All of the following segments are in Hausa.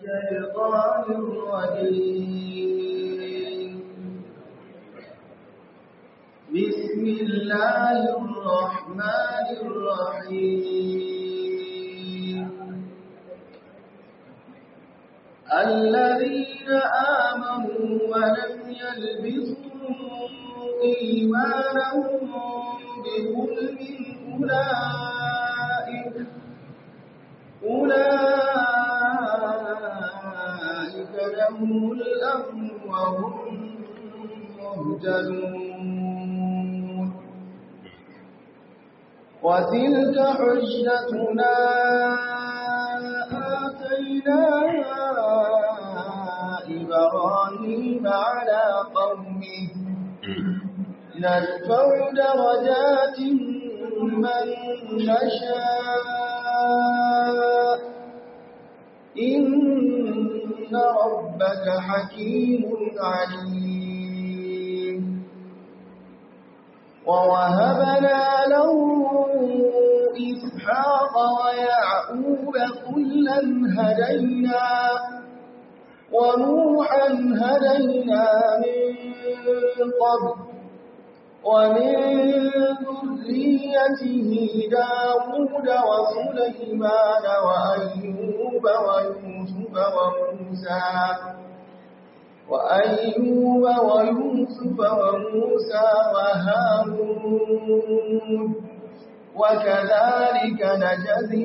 الشيطان الرجيم بسم الله الرحمن الرحيم الذين آمنوا ولم يلبسوا إيمانهم بظلم أولئك أولئك لهم الأمن وهم مهتدون وتلك حجتنا آتيناها إبراهيم على قومه نرفع درجات من نشاء إن ربك حكيم عليم ووهبنا له إسحاق ويعقوب كلا هدينا ونوحا هدينا من قبل ومن ذريته داود وسليمان وأيوب ويوسف وموسى وأيوب ويوسف وموسى وهارون وكذلك نجزي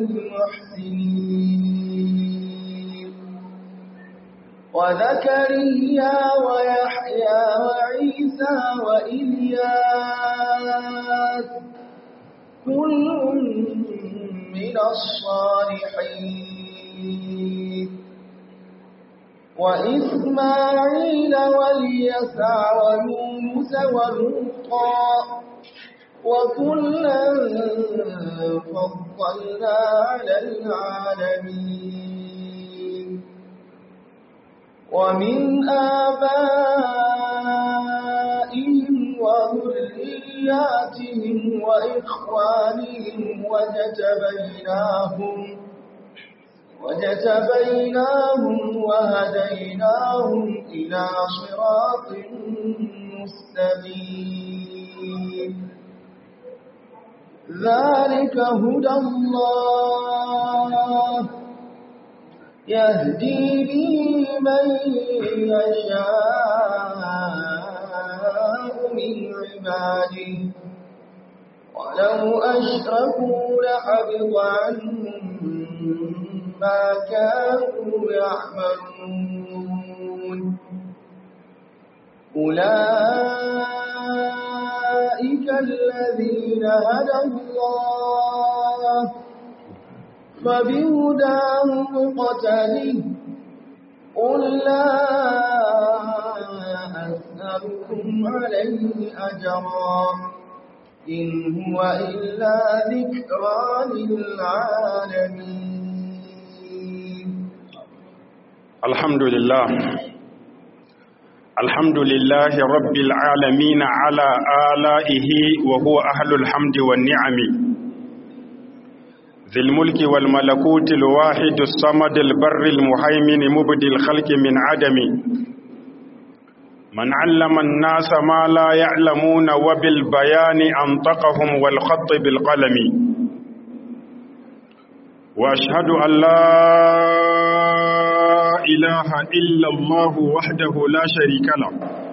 المحسنين وزكريا ويحيى وعيسى وإلياس كل من الصالحين وإسماعيل واليسع ويونس ولوطا وكلا فضلنا على العالمين ومن آبائهم وذرياتهم وإخوانهم وجتبيناهم وجتبيناهم وهديناهم إلى صراط مستقيم ذلك هدى الله يهدي به من يشاء من عباده ولو أشركوا لحبط عنهم ما كانوا يعملون أولئك الذين هدى الله فبهداه مقتله قل لا أسألكم عليه أجرا إن هو إلا ذكرى للعالمين الحمد لله الحمد لله رب العالمين على آلائه وهو أهل الحمد والنعم ذي الملك والملكوت الواحد الصمد البر المهيمن مبدي الخلق من عدم من علم الناس ما لا يعلمون وبالبيان أنطقهم والخط بالقلم وأشهد أن لا إله إلا الله وحده لا شريك له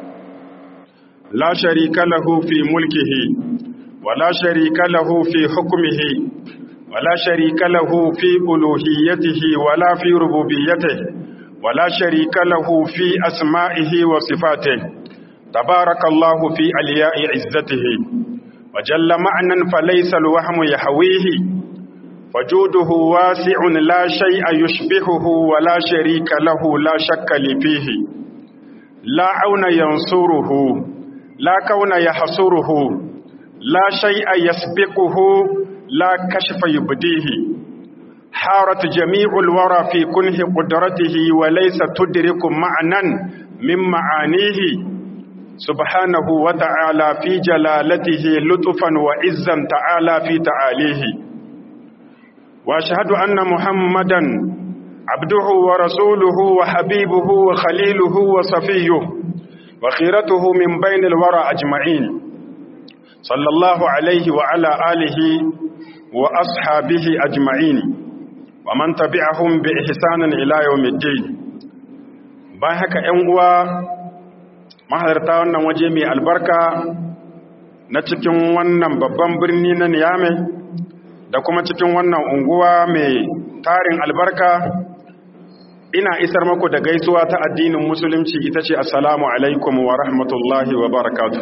لا شريك له في ملكه ولا شريك له في حكمه ولا شريك له في ألوهيته ولا في ربوبيته ولا شريك له في أسمائه وصفاته تبارك الله في ألياء عزته وجل معنى فليس الوهم يحويه وجوده واسع لا شيء يشبهه ولا شريك له لا شك لي فيه لا عون ينصره لا كون يحصره لا شيء يسبقه لا كشف يبديه حارت جميع الورى في كنه قدرته وليس تدرك معنى من معانيه سبحانه وتعالى في جلالته لطفا وعزا تعالى في تعاليه واشهد ان محمدا عبده ورسوله وحبيبه وخليله وصفيه وخيرته من بين الورى أجمعين صلى الله عليه وعلى آله وأصحابه أجمعين ومن تبعهم بإحسان إلى يوم الدين باهك أنوا mahalarta wannan waje mai albarka na cikin wannan babban birni na niyame da kuma cikin wannan unguwa mai tarin albarka ina isar maku da gaisuwa ta addinin musulunci ita ce assalamu alaikum wa rahmatullahi wa barakatu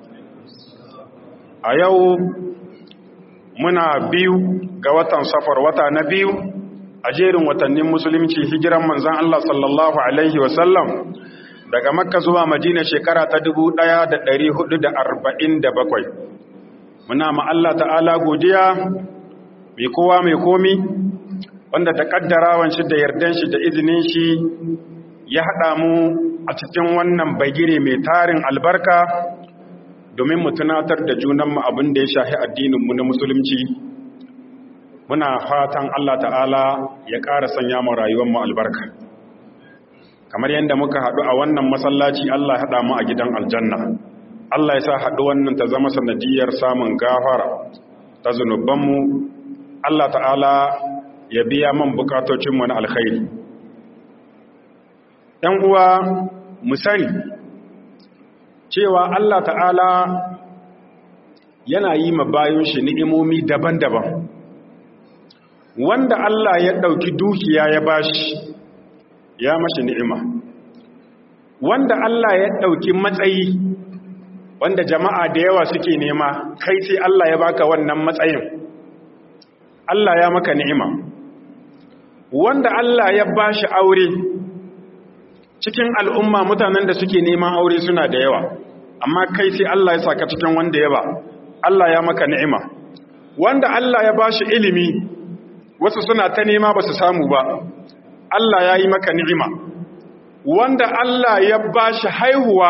a yau muna biyu ga watan safar wata na biyu a jerin watannin musulunci hijiran manzan Allah sallallahu alaihi wasallam daga makka zuwa madina shekara ta 1447 muna ma Allah ta'ala godiya mai kowa mai komi wanda da kaddarawan shi da yardan shi da izinin shi ya haɗa mu a cikin wannan bagire mai tarin albarka domin mu tunatar da junanmu abin da ya shahi addininmu na musulunci muna fatan Allah ta'ala ya ƙara sanya mu rayuwarmu albarka kamar yadda muka haɗu a wannan masallaci Allah haɗa mu a gidan aljanna Allah ya sa haɗu wannan ta zama sanadiyar samun gafara ta zunubanmu Allah ta'ala ya biya man bukatocinmu na alkhairi ‘yan uwa mu sani cewa Allah ta'ala yana yi ma bayan shi ni'imomi daban-daban wanda Allah ya ɗauki dukiya ya bashi ya mashi ni'ima wanda Allah ya ɗauki matsayi wanda jama'a da yawa suke nema kai sai Allah ya baka wannan matsayin Allah ya maka ni'ima wanda Allah ya bashi aure cikin al'umma mutanen da suke neman aure suna da yawa amma kai sai Allah ya saka cikin wanda ya ba Allah ya maka ni'ima wanda Allah ya bashi ilimi wasu suna ta nema ba su samu ba Allah ya yi maka ni'ima wanda Allah ya bashi haihuwa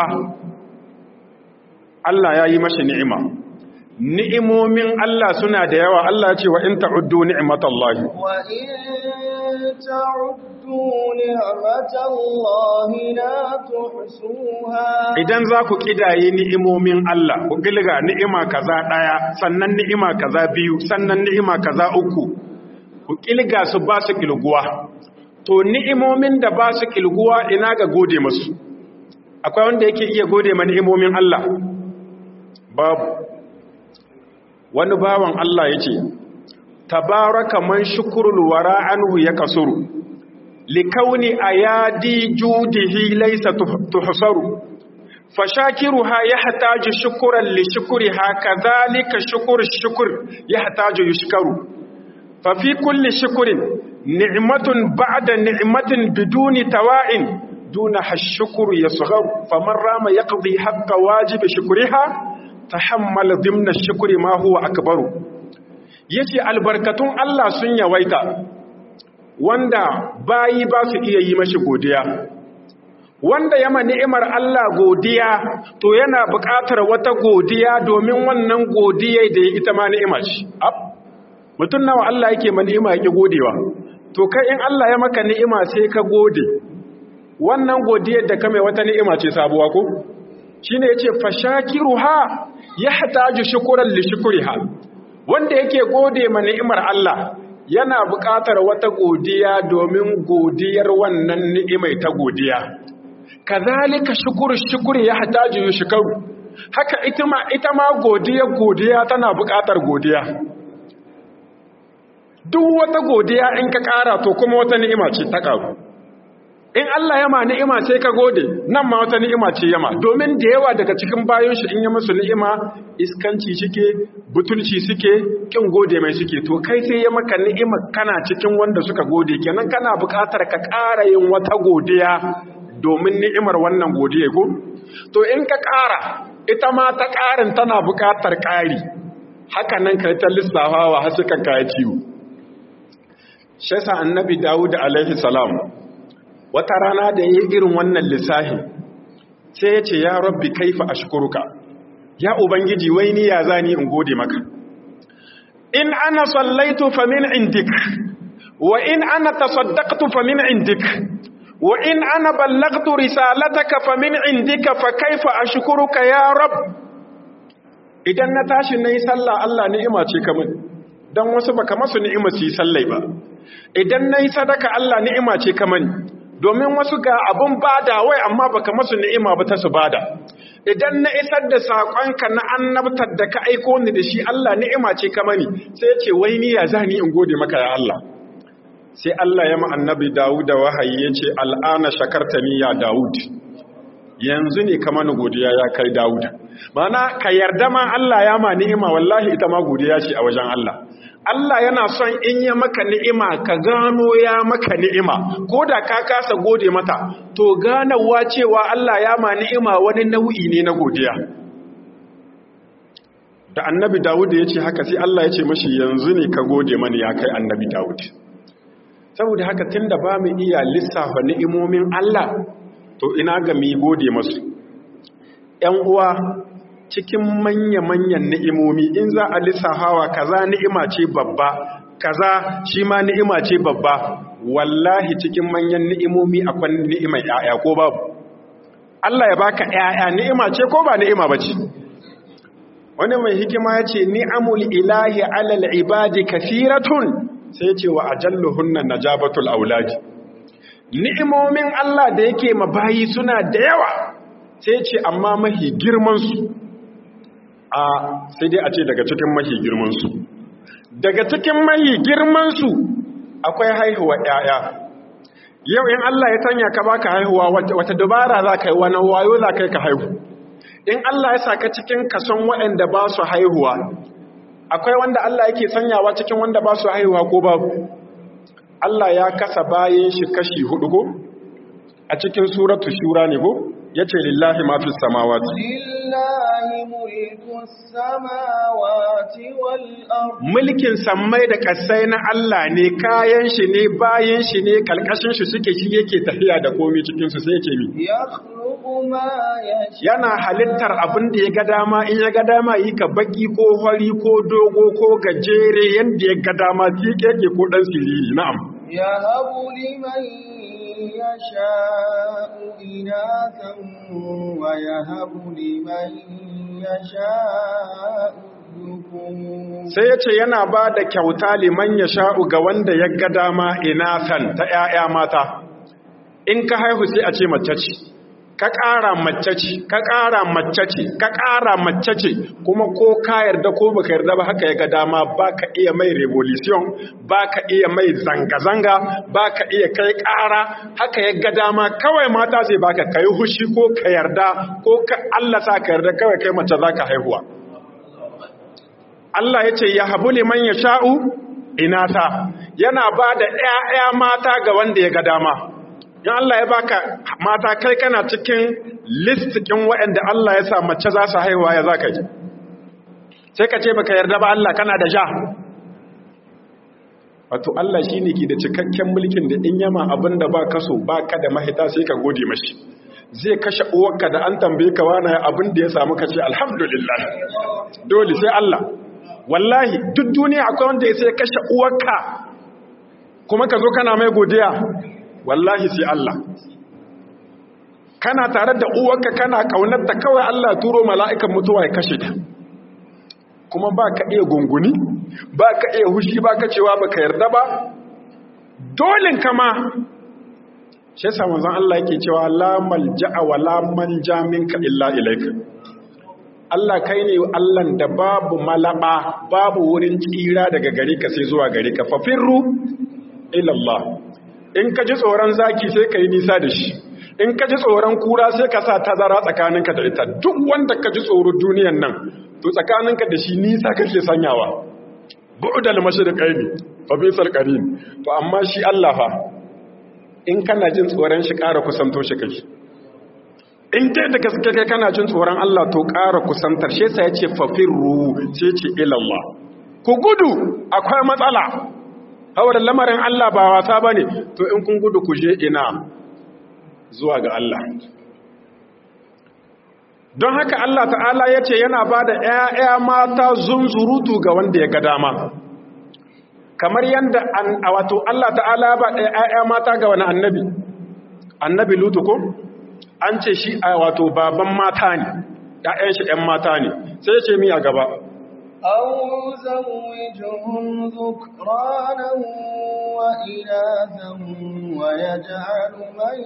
Allah ya yi mashi ni'ima ni'imomin Allah suna da yawa Allah ce wa in ta'uddu ni'matallahi wa in ta'uddu ni'matallahi la tuhsuha idan za ku kidaye ni'imomin Allah ku gilga ni'ima kaza daya sannan ni'ima kaza biyu sannan ni'ima kaza uku ku kilga su ba su kilguwa to ni'imomin da ba su kilguwa ina ga gode masu akwai wanda yake iya gode ma ni'imomin Allah babu wani bawan Allah ya ce tabaraka man shukurul wara anhu ya kasuru likauni ayadi judihi laysa tuhsaru fashakiruha yahtaju shukran li shukriha kadhalika shukru shukr yahtaju yushkaru fa fi kulli shukrin ni'matun ba'da ni'matin biduni tawa'in duna hashukru yasgharu faman rama yaqdi haqqa wajibi shukriha tahammala dimna shukri ma huwa akbaru yace albarkatun Allah sun yawaita wanda bayi ba su iya yi mashi godiya wanda yama ni'imar Allah godiya to yana buƙatar wata godiya domin wannan godiya da ya ita ma ni'ima ce mutum nawa Allah yake ma ni'ima yake godewa to kai in Allah ya maka ni'ima sai ka gode wannan godiyar da ka mai wata ni'ima ce sabuwa ko shine yace fashakiruha yahtaju shukran li shukriha wanda yake gode ma ni'imar Allah yana buƙatar wata godiya domin godiyar wannan ni'imai ta godiya kazalika shukuru shukuri yahtaju yushkaru haka ita ma ita ma godiya godiya tana buƙatar godiya duk wata godiya in ka ƙara to kuma wata ni'ima ce ta ƙaru in Allah ya ma ni'ima sai ka gode nan ma wata ni'ima ce yama domin da yawa daga cikin bayan shi in ya musu ni'ima iskanci suke butulci suke kin gode mai suke to kai sai ya maka ni'ima kana cikin wanda suka gode kenan kana buƙatar ka ƙara yin wata godiya domin ni'imar wannan godiya ko to in ka ƙara ita ma ta ƙarin tana buƙatar ƙari haka nan kai ta lissafawa har suka kaya ciwo shi yasa annabi Dawud alaihi salam wata rana da ya yi irin wannan lissahi sai ya ce ya rabbi kaifa ashkuruka ya ubangiji wai ni ya zani in gode maka in ana sallaitu fa min indik wa in ana tasaddaqtu fa min indik wa in ana ballagtu risalataka fa min indika fa kaifa ashkuruka ya rab idan na tashi nayi sallah Allah ni'ima ce kamar dan wasu baka masu ni'ima su yi sallai ba idan nayi sadaka Allah ni'ima ce kamar domin wasu ga abun bada wai amma baka masu ni'ima ba ta su bada idan na isar da saƙonka na annabtar da ka aiko ni da shi Allah ni'ima ce ka mani sai ce wai ni ya zani in gode maka ya Allah sai Allah ya ma annabi Dawud wahayi ya ce al'ana shakartani ya Dawud yanzu ne ka mani godiya ya kai Dawud mana ka yarda ma Allah ya ma ni'ima wallahi ita ma godiya ce a wajen Allah Allah yana son in ya maka ni'ima ka gano ya maka ni'ima ko da ka kasa gode mata to ganawa cewa Allah ya ma ni'ima wani nau'i ne na godiya da annabi Dawud ya ce haka sai Allah ya ce mashi yanzu ne ka gode mani ya kai annabi Dawud saboda haka tunda ba mu iya lissafa ni'imomin Allah to ina ga mi gode masu ‘yan uwa cikin manya-manyan ni'imomi in za a lissafawa kaza ni'ima ce babba kaza shi ma ni'ima ce babba wallahi cikin manyan ni'imomi akwai ni'imar ‘ya'ya ko babu Allah ya baka ‘ya'ya ni'ima ce ko ba ni'ima ba ce wani mai hikima ya ce ni'amul ilahi alal ibadi kafiratun sai ce wa ajalluhunna najabatul auladi ni'imomin Allah da yake mabayi suna da yawa sai ce amma mahi girmansu a sai dai a ce daga cikin mahi girmansu daga cikin mahi girmansu akwai haihuwa ‘ya'ya yau in Allah ya sanya ka baka haihuwa wata dubara za ka yi wani wayo za ka yi ka haihu in Allah ya saka cikin kason waɗanda ba su haihuwa akwai wanda Allah yake sanyawa cikin wanda ba su haihuwa ko babu Allah ya kasa bayan shi kashi hudu ko a cikin suratu shura ne ko yace lillahi ma fi samawati lillahi mulku samawati wal ard mulkin sammai da kasai na Allah ne kayan shi ne bayan shi ne kalkashin shi suke shi yake tafiya da komai cikin su sai yake mi yakhluqu ma yasha yana halittar abin da ya ga dama in ya ga dama yi ka baki ko hori ko dogo ko gajere yanda ya ga dama shi yake ko dan siriri na'am yahabu liman yasha'u inathan wa yahabu liman yasha'u dhukur sai ya ce yana ba da kyauta liman ya sha'u ga wanda ya ga dama inasan ta ‘ya'ya mata in ka haihu sai a ce mace ce ka ƙara mace ce ka ƙara mace ce ka ƙara mace ce kuma ko ka yarda ko baka yarda ba haka ya ga dama ba ka iya mai revolution ba ka iya mai zanga-zanga ba ka iya kai ƙara haka ya ga dama kawai mata zai baka ka yi hushi ko ka yarda ko ka Allah sa ka yarda kawai kai mace za ka haihuwa Allah ya ce ya habu liman ya sha'u inata yana ba da ‘ya'ya mata ga wanda ya ga dama in Allah ya baka mata kai kana cikin listikin waɗanda Allah ya sa mace za su haihuwa ya za ka ji sai ka ce baka yarda ba Allah kana da ja wato Allah shi ne ke da cikakken mulkin da in yama abin da ba kaso ba ka da mahita sai ka gode mashi zai kashe uwarka da an tambaye ka wani abin da ya samu ka ce alhamdulillah dole sai Allah wallahi duk duniya akwai wanda ya sai kashe uwarka kuma ka zo kana mai godiya wallahi sai Allah kana tare da uwarka kana kaunar ta kawai Allah turo mala'ikan mutuwa ya kashe ta kuma ba ka iya gunguni ba ka iya hushi ba ka cewa ba ka yarda ba dolin kama shi yasa manzon Allah yake cewa la malja'a wa la manja minka illa ilaika Allah kai ne Allahn da babu malaba babu wurin tsira daga gare ka sai zuwa gare ka fafirru ila Allah in ka ji tsoron zaki sai ka yi nisa da shi in ka ji tsoron kura sai ka sa tazara tsakaninka da ita duk wanda ka ji tsoro duniyan nan to tsakaninka da shi nisa kake sanyawa bu'dal mashriqaini fa bisal qarin to amma shi Allah fa in kana jin tsoron shi ƙara kusanto shi kai in dai da gaske kai kana jin tsoron Allah to ƙara kusantar shi sai ya ce fafirru sai ce ilallah ku gudu akwai matsala saboda lamarin Allah ba wasa bane to in kun gudu ku je ina zuwa ga Allah don haka Allah ta'ala ya ce yana ba da ‘ya'ya mata zunzurutu ga wanda ya ga dama kamar yanda an wato Allah ta'ala ba ɗaya ƴaƴa mata ga wani annabi annabi lutu ko an ce shi a wato baban mata ne ƴaƴan shi ƴan mata ne sai ya ce mi a gaba أو يزوجهم ذكرانا وإناثا ويجعل من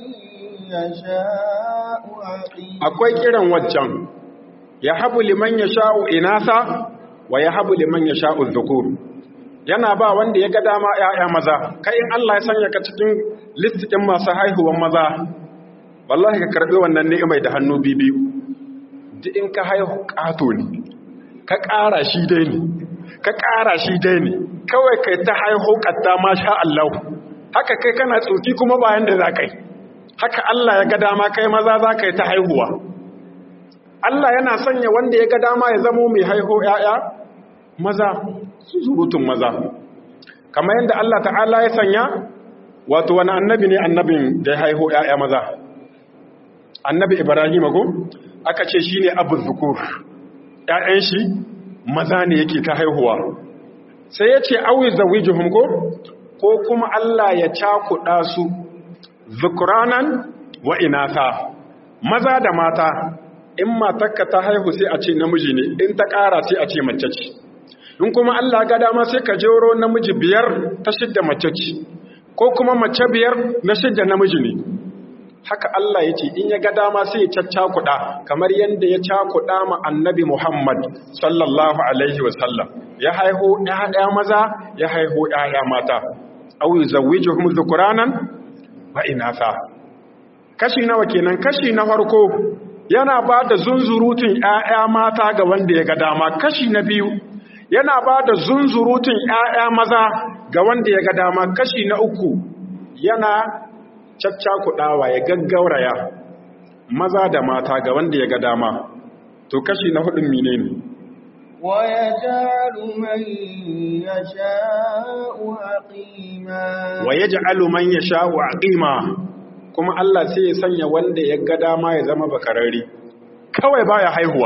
يشاء عقيما akwai kiran waccan ya habu liman ya sha'u inasa wa ya habu liman ya sha'u dhukur yana ba wanda ya ga dama ‘ya'ya maza kai in Allah ya sanya ka cikin listikin masu haihuwan maza wallahi ka karɓi wannan ni'imai da hannu biyu duk in ka haihu ƙato ne ka ƙara shi dai ne ka ƙara shi dai ne kawai kai ta haihu ƙatta ma sha Allah haka kai kana tsoki kuma bayan da za ka yi haka Allah ya ga dama kai maza za ka yi ta haihuwa Allah yana sanya wanda ya ga dama ya zamo mai haihu ‘ya'ya maza surutun maza kamar yadda Allah ta'ala ya sanya wato wani annabi ne annabin da ya haihu ‘ya'ya maza annabi Ibrahim ko aka ce shi ne abu zukur ‘ya'yan shi maza ne yake ta haihuwa sai ya ce auyi zawijihun ko ko kuma Allah ya cakuɗa su zukuranan wa inata maza da mata in matakka ta haihu sai a ce namiji ne in ta ƙara sai a ce mace ce in kuma Allah ga dama sai ka jero namiji biyar ta shidda mace ce ko kuma mace biyar na shidda namiji ne haka Allah ya ce in ya ga dama sai ya caccakuɗa kamar yadda ya cakuɗa ma annabi Muhammad sallallahu alaihi wasallam ya haihu ɗaya maza ya haihu ɗaya mata au yuzawwijuhum dhukuranan wa inatha kashi nawa kenan kashi na farko yana ba da zunzurutun ‘ya'ya mata ga wanda ya ga dama kashi na biyu yana ba da zunzurutun ‘ya'ya maza ga wanda ya ga dama kashi na uku yana caccakuɗawa ya gaggauraya maza da mata ga wanda ya ga dama to kashi na hudun mine ne ويجعل من يشاء عقيما wa ya ja'alu man ya sha'u aqima kuma Allah sai ya sanya wanda ya ga dama ya zama bakararri kawai baya haihuwa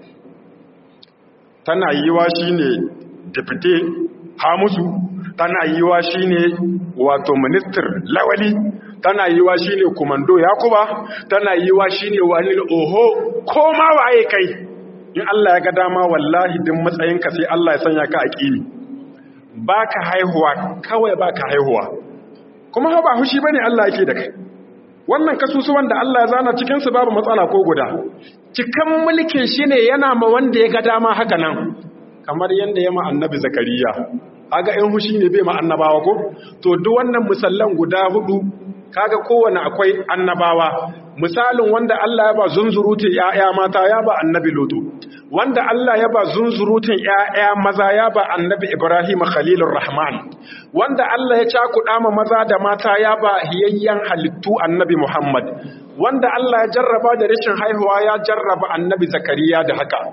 tana yiwa shine deputy Hamusu tana yiwa shine wato minister Lawali tana yiwa shine komando Yakuba tana yiwa shine wani oho ko ma waye kai in Allah ya ga dama wallahi din matsayinka sai Allah ya sanya ka aqimi baka haihuwa kawai baka haihuwa kuma ba hushi bane Allah yake da kai wannan kasusuwan da Allah ya zana cikin su babu matsala ko guda cikan mulkin shi ne yana ma wanda ya ga dama haka nan kamar yanda ya ma annabi zakariya kaga in hushi ne bai ma annabawa ko to duk wannan musallan guda hudu kaga kowane akwai annabawa misalin wanda Allah ya ba zunzurutun ƴaƴa mata ya ba annabi lutu wanda Allah ya ba zunzurutun ƴaƴa maza ya ba annabi Ibrahim Khalilur Rahman wanda Allah ya cakuɗa ma maza da mata ya ba hiyayyen halittu annabi Muhammad wanda Allah ya jarraba da rashin haihuwa ya jarraba annabi Zakariya da haka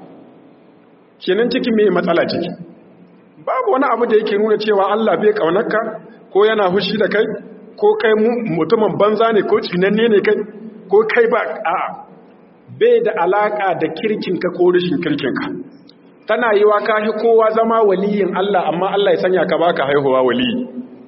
kenan ciki me matsala ciki babu wani abu da yake nuna cewa Allah bai kaunarka ko yana hushi da kai ko kai mutumin banza ne ko tsinanne ne kai ko kai ba a'a bai da alaka da kirkinka ko rashin kirkinka tana yi wa kahi kowa zama waliyin Allah amma Allah ya sanya ka baka haihuwa waliyi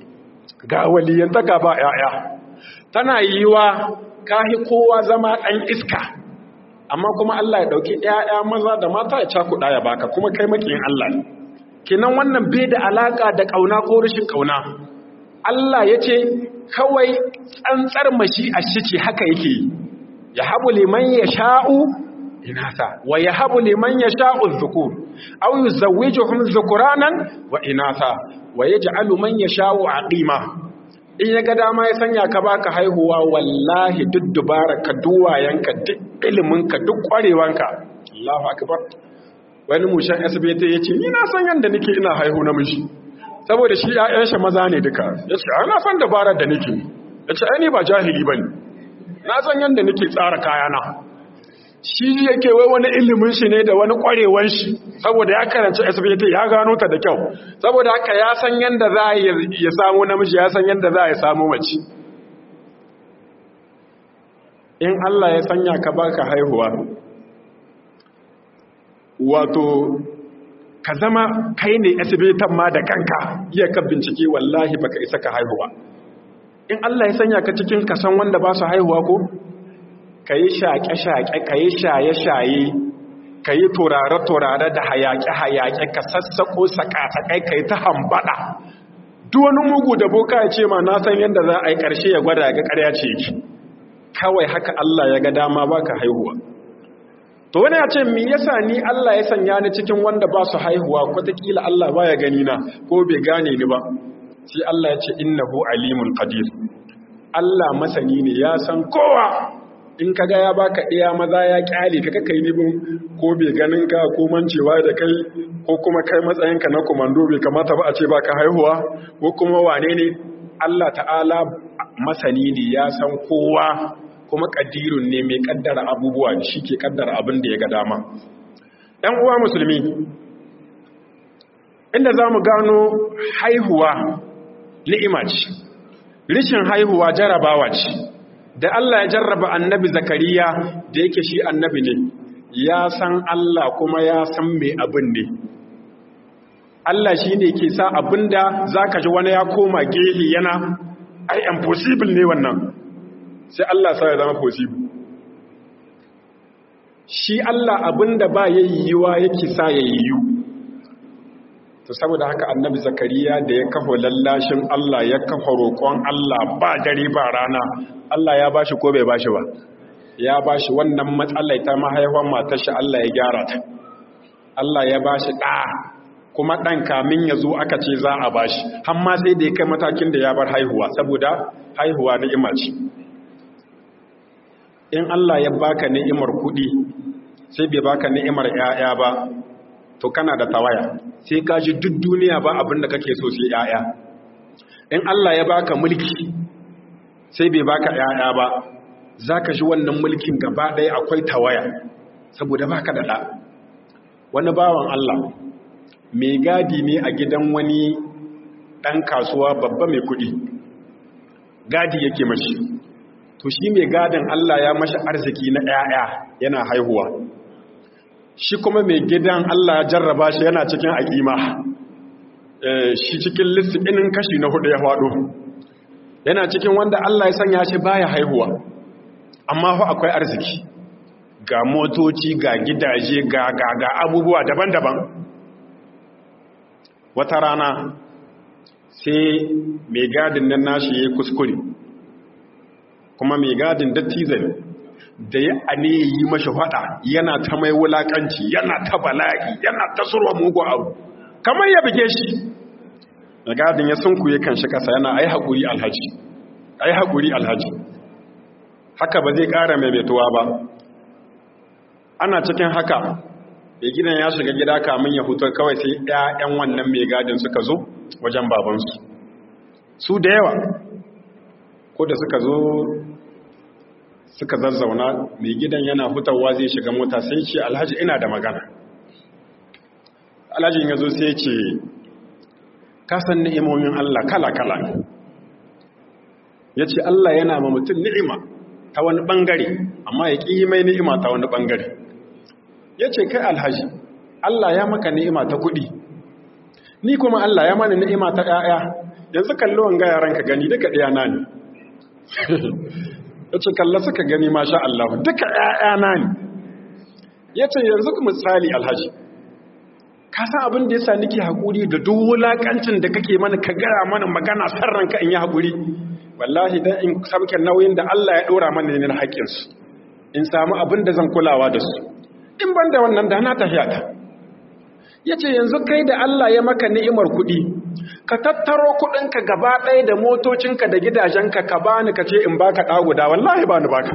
ga waliyantaka ba yaya tana yi wa kahi kowa zama ɗan iska amma kuma Allah ya ɗauki yaya maza da mata ya cakuɗa ya baka kuma kai makiyin Allah ne kenan wannan bai da alaka da ƙauna ko rashin ƙauna Allah ya ce kawai tsantsar mashi a shi ce haka yake yi ya habu liman ya sha'u inasa wa ya habu liman ya sha'u zukur au yi zawijuhun zukuranan wa inasa wa ya ja'alu man ya sha'u aqima in ya ga dama ya sanya ka baka haihuwa wallahi duk dubara ka duwayenka duk iliminka duk kwarewanka Allahu akbar wani mushan asibiti ya ce ni na san yadda nake ina haihu namiji saboda shi ‘ya'yan shi maza ne duka ya ce ana san dabarar da nake ya ce aini ba jahili ba ne na san yadda nake tsara kayana shi yake wai wani ilimin shi ne da wani ƙwarewan shi saboda ya karanci asibiti ya gano ta da kyau saboda haka ya san yadda za a ya samu namiji ya san yadda za a samu mace in Allah ya sanya ka baka haihuwa wato ka zama kai ne asibitan ma da kanka iya ka bincike wallahi baka isa ka haihuwa in Allah ya sanya ka cikin kasan wanda ba su haihuwa ko ka yi shaƙe-shaƙe ka yi shaye-shaye ka yi turare-turare da hayaƙe-hayaƙe ka sassaƙo saƙasaƙai ka yi ta hambaɗa duk wani mugu da boka ya ce ma na san yadda za a yi ƙarshe ya gwada ga ƙarya ce ki kawai haka Allah ya ga dama ba ka haihuwa to wani ya ce mi yasa ni Allah ya sanya ni cikin wanda ba su haihuwa kwatakila Allah ba ya gani na ko bai gane ni ba sai Allah ya ce innahu alimun qadir Allah masani ne ya san kowa in kaga ya baka iya maza ya kyale ka kai nibin ko bai ganin ka ko mancewa da kai ko kuma kai matsayinka na komando bai kamata ba a ce baka haihuwa ko kuma wane ne Allah ta'ala masani ne ya san kowa kuma kadirun ne mai kaddara abubuwa shi ke kaddara abin da ya ga dama ɗan uwa musulmi inda za mu gano haihuwa ni'ima ce rishin haihuwa jarabawa ce da Allah ya jarraba annabi zakariya da yake shi annabi ne ya san Allah kuma ya san mai abin ne Allah shi ne ke sa abin da za ka ji wani ya koma gehe yana ai impossible ne wannan sai Allah sa ya zama possible shi Allah abin da ba ya yiwuwa yake sa ya yiwu to saboda haka annabi zakariya da ya kafa lallashin Allah ya kafa roƙon Allah ba dare ba rana Allah ya bashi ko bai bashi ba ya bashi wannan matsalai ta mahaifan matar shi Allah ya gyara ta Allah ya bashi ɗa kuma ɗan kamin ya zo aka ce za a bashi hamma sai da ya kai matakin da ya bar haihuwa saboda haihuwa ni'ima ce in Allah ya baka ni'imar kuɗi sai bai baka ni'imar 'ya'ya ba to kana da tawaya sai ka ji duk duniya ba abin da kake so sai 'ya'ya in Allah ya baka mulki sai bai baka 'ya'ya ba zaka ji wannan mulkin gaba ɗaya akwai tawaya saboda baka da ɗa wani bawan Allah mai gadi ne a gidan wani ɗan kasuwa babba mai kuɗi gadi yake mashi to shi mai gadin Allah ya mashi arziki na 'ya'ya yana haihuwa shi kuma mai gidan Allah ya jarraba shi yana cikin aƙima shi cikin lissinin kashi na hudu ya faɗo yana cikin wanda Allah ya sanya shi baya haihuwa amma fa akwai arziki ga motoci ga gidaje ga ga ga abubuwa daban-daban wata rana sai mai gadin nan nashi ya kuskure kuma mai gadin dattizai da ya ane yi mashi fada yana ta mai wulakanci yana ta bala'i yana ta surwa mugu abu kamar ya bige shi mai gadin ya sunkuye kan shi kasa yana ai haƙuri alhaji ai haƙuri alhaji haka ba zai ƙara maimaituwa ba ana cikin haka mai gidan ya shiga gida kamun ya hutu kawai sai ‘ya'yan wannan mai gadin suka zo wajen babansu su da yawa ko da suka zo suka zazzauna mai gidan yana hutawa zai shiga mota sai ce alhaji ina da magana alhajin ya zo sai ce kasan ni'imomin Allah kala-kala ya ce Allah yana ma mutum ni'ima ta wani ɓangare amma ya ƙi mai ni'ima ta wani ɓangare ya ce kai alhaji Allah ya maka ni'ima ta kuɗi ni kuma Allah ya mana ni'ima ta ‘ya'ya yanzu kalli wanga yaran ka gani duka ɗaya na ne ya ce kalla suka gani masha Allah duka ‘ya'ya na ne ya ce yanzu misali alhaji ka san abin da ya sa nake haƙuri da duk wulaƙancin da kake mana ka gara mana magana sarranka in yi haƙuri wallahi dan in sabke nauyin da Allah ya ɗora mana ne na haƙƙinsu in samu abin da zan kulawa da su in ban da wannan da na tafiya ta ya ce yanzu kai da Allah ya maka ni'imar kuɗi ka tattaro kuɗinka gaba ɗaya da motocinka da gidajenka ka bani ka ce in baka ɗa guda wallahi ba ni baka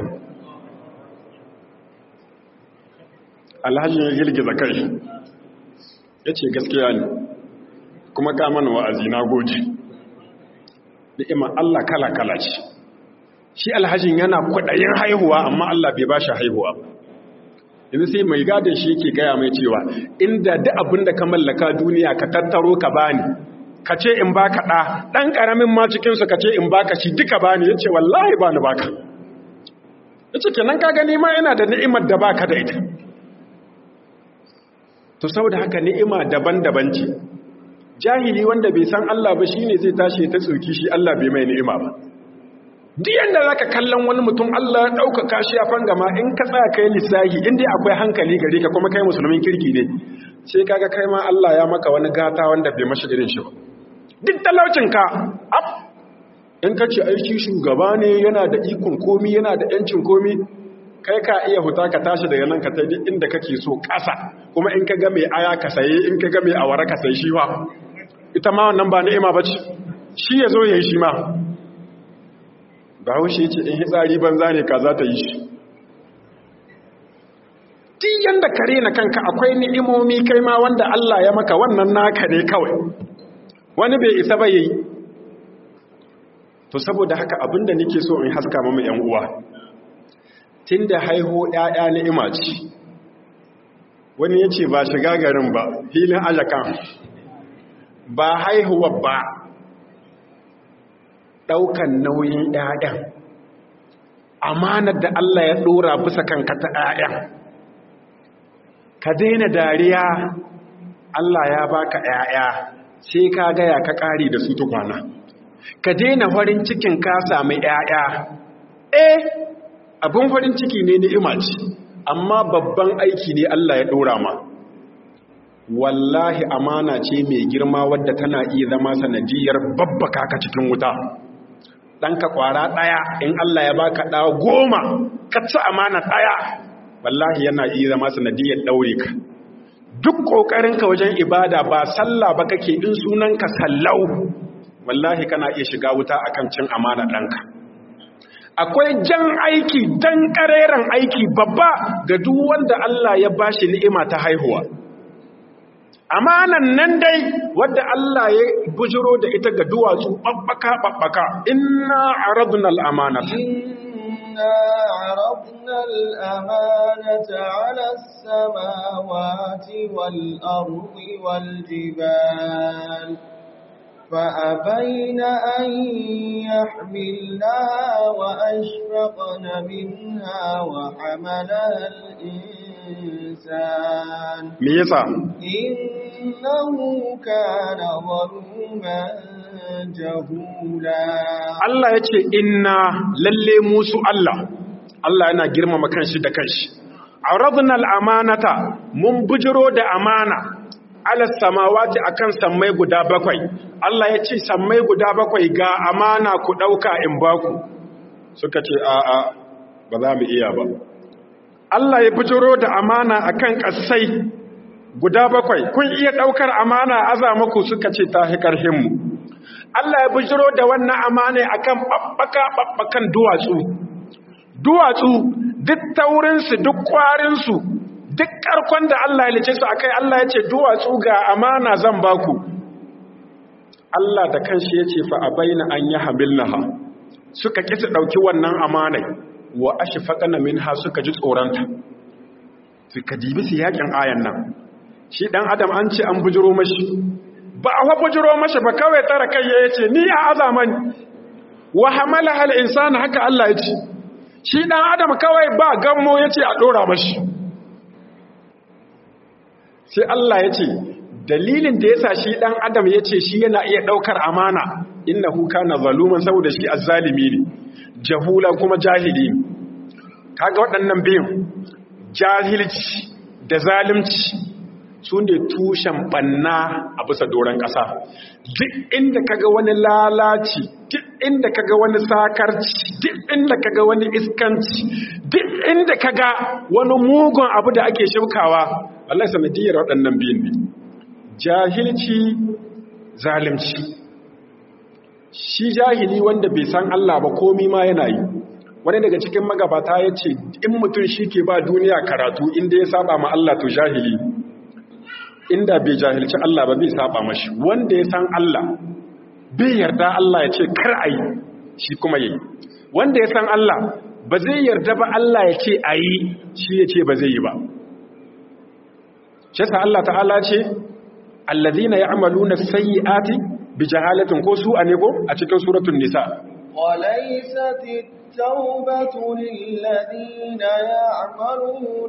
alhaji ya girgiza kai ya ce gaskiya ne kuma ka mana wa'azi na goji ni'imar Allah kala-kala ce shi alhajin yana kwaɗayin haihuwa amma Allah bai ba shi haihuwa ba yanzu sai mai gadon shi yake gaya mai cewa inda duk abin da ka mallaka duniya ka tattaro ka bani ka ce in baka ɗa ɗan ƙaramin ma cikinsu ka ce in baka shi duka bani ya ce wallahi ba ni baka ya ce kenan ka gani ma yana da ni'imar da baka da ita to saboda haka ni'ima daban-daban ce jahili wanda bai san Allah ba shine zai tashi ta tsoki shi Allah bai mai ni'ima ba duk yanda zaka kallon wani mutum Allah ya ɗaukaka shi a fangama in ka tsaya kai lissahi in dai akwai hankali gare ka kuma kai musulmin kirki ne sai kaga kai ma Allah ya maka wani gata wanda bai mashi irin shi ba duk talaucin ka ab in ka ce aiki shugaba ne yana da ikon komi yana da yancin komi kai ka iya huta ka tashi daga nan ka ta duk inda kake so ƙasa kuma in ka ga mai aya ka saye in ka ga mai awara ka saye shi ba ita ma wannan ba ni'ima ba ce shi ya zo ya yi shi ma ba haushe ce in hitsari banza ne ka za ta yi shi ti yanda kare na kanka akwai ni'imomi kai ma wanda Allah ya maka wannan naka ne kawai wani bai isa ba yayi to saboda haka abinda nake so in haska mamu yan uwa tunda haihu ƴaƴa ni'ima ce wani yace ba shiga garin ba filin ajakan ba haihuwa ba ɗaukan nauyin ƴaƴan amanar da Allah ya ɗora bisa kanka ta ƴaƴan ka daina dariya Allah ya baka ƴaƴa sai ka gaya ka ƙari da su tukwana ka daina farin cikin ka sami ƴaƴa eh abin farin ciki ne ni'ima ce amma babban aiki ne Allah ya ɗora ma wallahi amana ce mai girma wadda tana iya zama sanadiyar babbaka ka cikin wuta ɗanka ƙwara ɗaya in Allah ya baka ɗa goma ka ci amana ɗaya wallahi yana iya zama sanadiyar ɗaure ka duk ƙoƙarinka wajen ibada ba sallah ba kake in sunanka sallau wallahi kana iya shiga wuta akan cin amana ɗanka akwai jan aiki dan ƙareren aiki babba ga duk wanda Allah ya bashi ni'ima ta haihuwa amanan nan dai wadda Allah ya bujiro da ita ga duwatsu babbaka babbaka inna aradna al-amanata إنا عرضنا الأمانة على السماوات والأرض والجبال فأبين أن يحملنها وأشفقن منها وحملها الإنسان me yasa إنه كان ظلوما جهولا Allah ya ce inna lalle musu Allah Allah yana girmama kanshi da kanshi aradna al-amanata mun bujiro da amana ala samawati akan sammai guda bakwai Allah ya ce sammai guda bakwai ga amana ku dauka in baku suka ce a a ba za mu iya ba Allah ya bujiro da amana akan kasai guda bakwai kun iya daukar amana aza muku suka ce ta hi karhin mu Allah ya bujiro da wannan amana akan babbaka babbakan duwatsu duwatsu duk taurinsu duk kwarinsu duk karkon da Allah ya lice su akai Allah ya ce duwatsu ga amana zan baku Allah da kanshi ya ce fa abaina an yi hamilnaha suka kisa dauki wannan amanai wa ashfaqana minha suka ji tsoranta suka dibi su yakin ayan nan shi dan adam an ce an bujiro mashi ba a bujiro mashi ba kawai tara kai ya ce ni a azaman wa hamala hal insan haka Allah ya ce shi dan adam kawai ba gammo ya ce a dora mashi sai Allah ya ce dalilin da yasa shi dan adam ya ce shi yana iya daukar amana innahu kana zaluman saboda shi azzalimi ne jahulan kuma jahili ne kaga waɗannan biyun jahilci da zalimci su ne tushen banna a bisa doron ƙasa duk inda kaga wani lalaci duk inda kaga wani sakarci duk inda kaga wani iskanci duk inda kaga wani mugun abu da ake shaukawa Allah sanadiyar waɗannan biyun ne jahilci zalimci shi jahili wanda bai san Allah ba komi ma yana yi wani daga cikin magabata ya ce in mutum shi ke ba duniya karatu inda ya saba ma Allah to jahili inda bai jahilci Allah ba bai saba mashi wanda ya san Allah bai yarda Allah ya ce kar a yi shi kuma yi wanda ya san Allah ba zai yarda ba Allah ya ce a yi shi ya ce ba zai yi ba shi sa Allah ta'ala ce allazina ya'maluna sayyi'ati bi jahalatin ko su a ne ko a cikin suratul nisa وليست التوبة للذين يعملون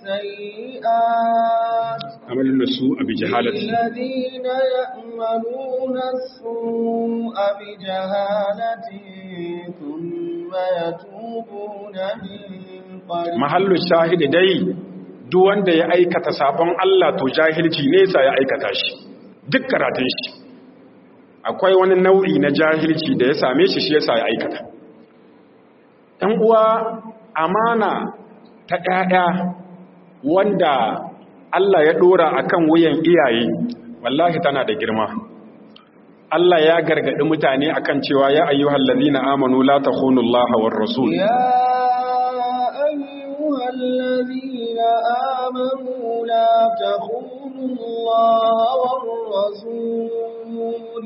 السيئات amalin su a bi jahalati للذين يأملون السوء بجهالة ثم يتوبون من قريب mahallu shahidi dai duk wanda ya aikata sabon Allah to jahilci ne sa ya aikata shi duk karatun shi akwai wani nau'i na jahilci da ya same shi shi yasa ya aikata ɗan uwa amana ta ɗaya wanda Allah ya ɗora akan wuyan iyaye wallahi tana da girma Allah ya gargaɗi mutane akan cewa ya ayyuhal ladina amanu la takhunullaha war rasul يا أيها الذين آمنوا لا تخونوا الله والرسول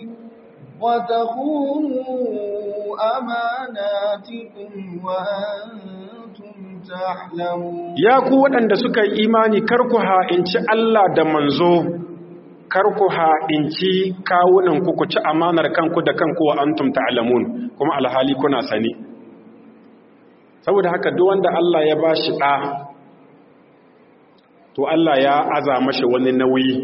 وتخونوا أماناتكم وأنتم تعلمون ya ku waɗanda suka yi imani karku ha'inci Allah da manzo karku ha'inci kawunan ku ku ci amanar kanku da kanku wa antum ta'lamun kuma alhali kuna sani saboda haka duk wanda Allah ya bashi ɗa to Allah ya aza mashi wani nauyi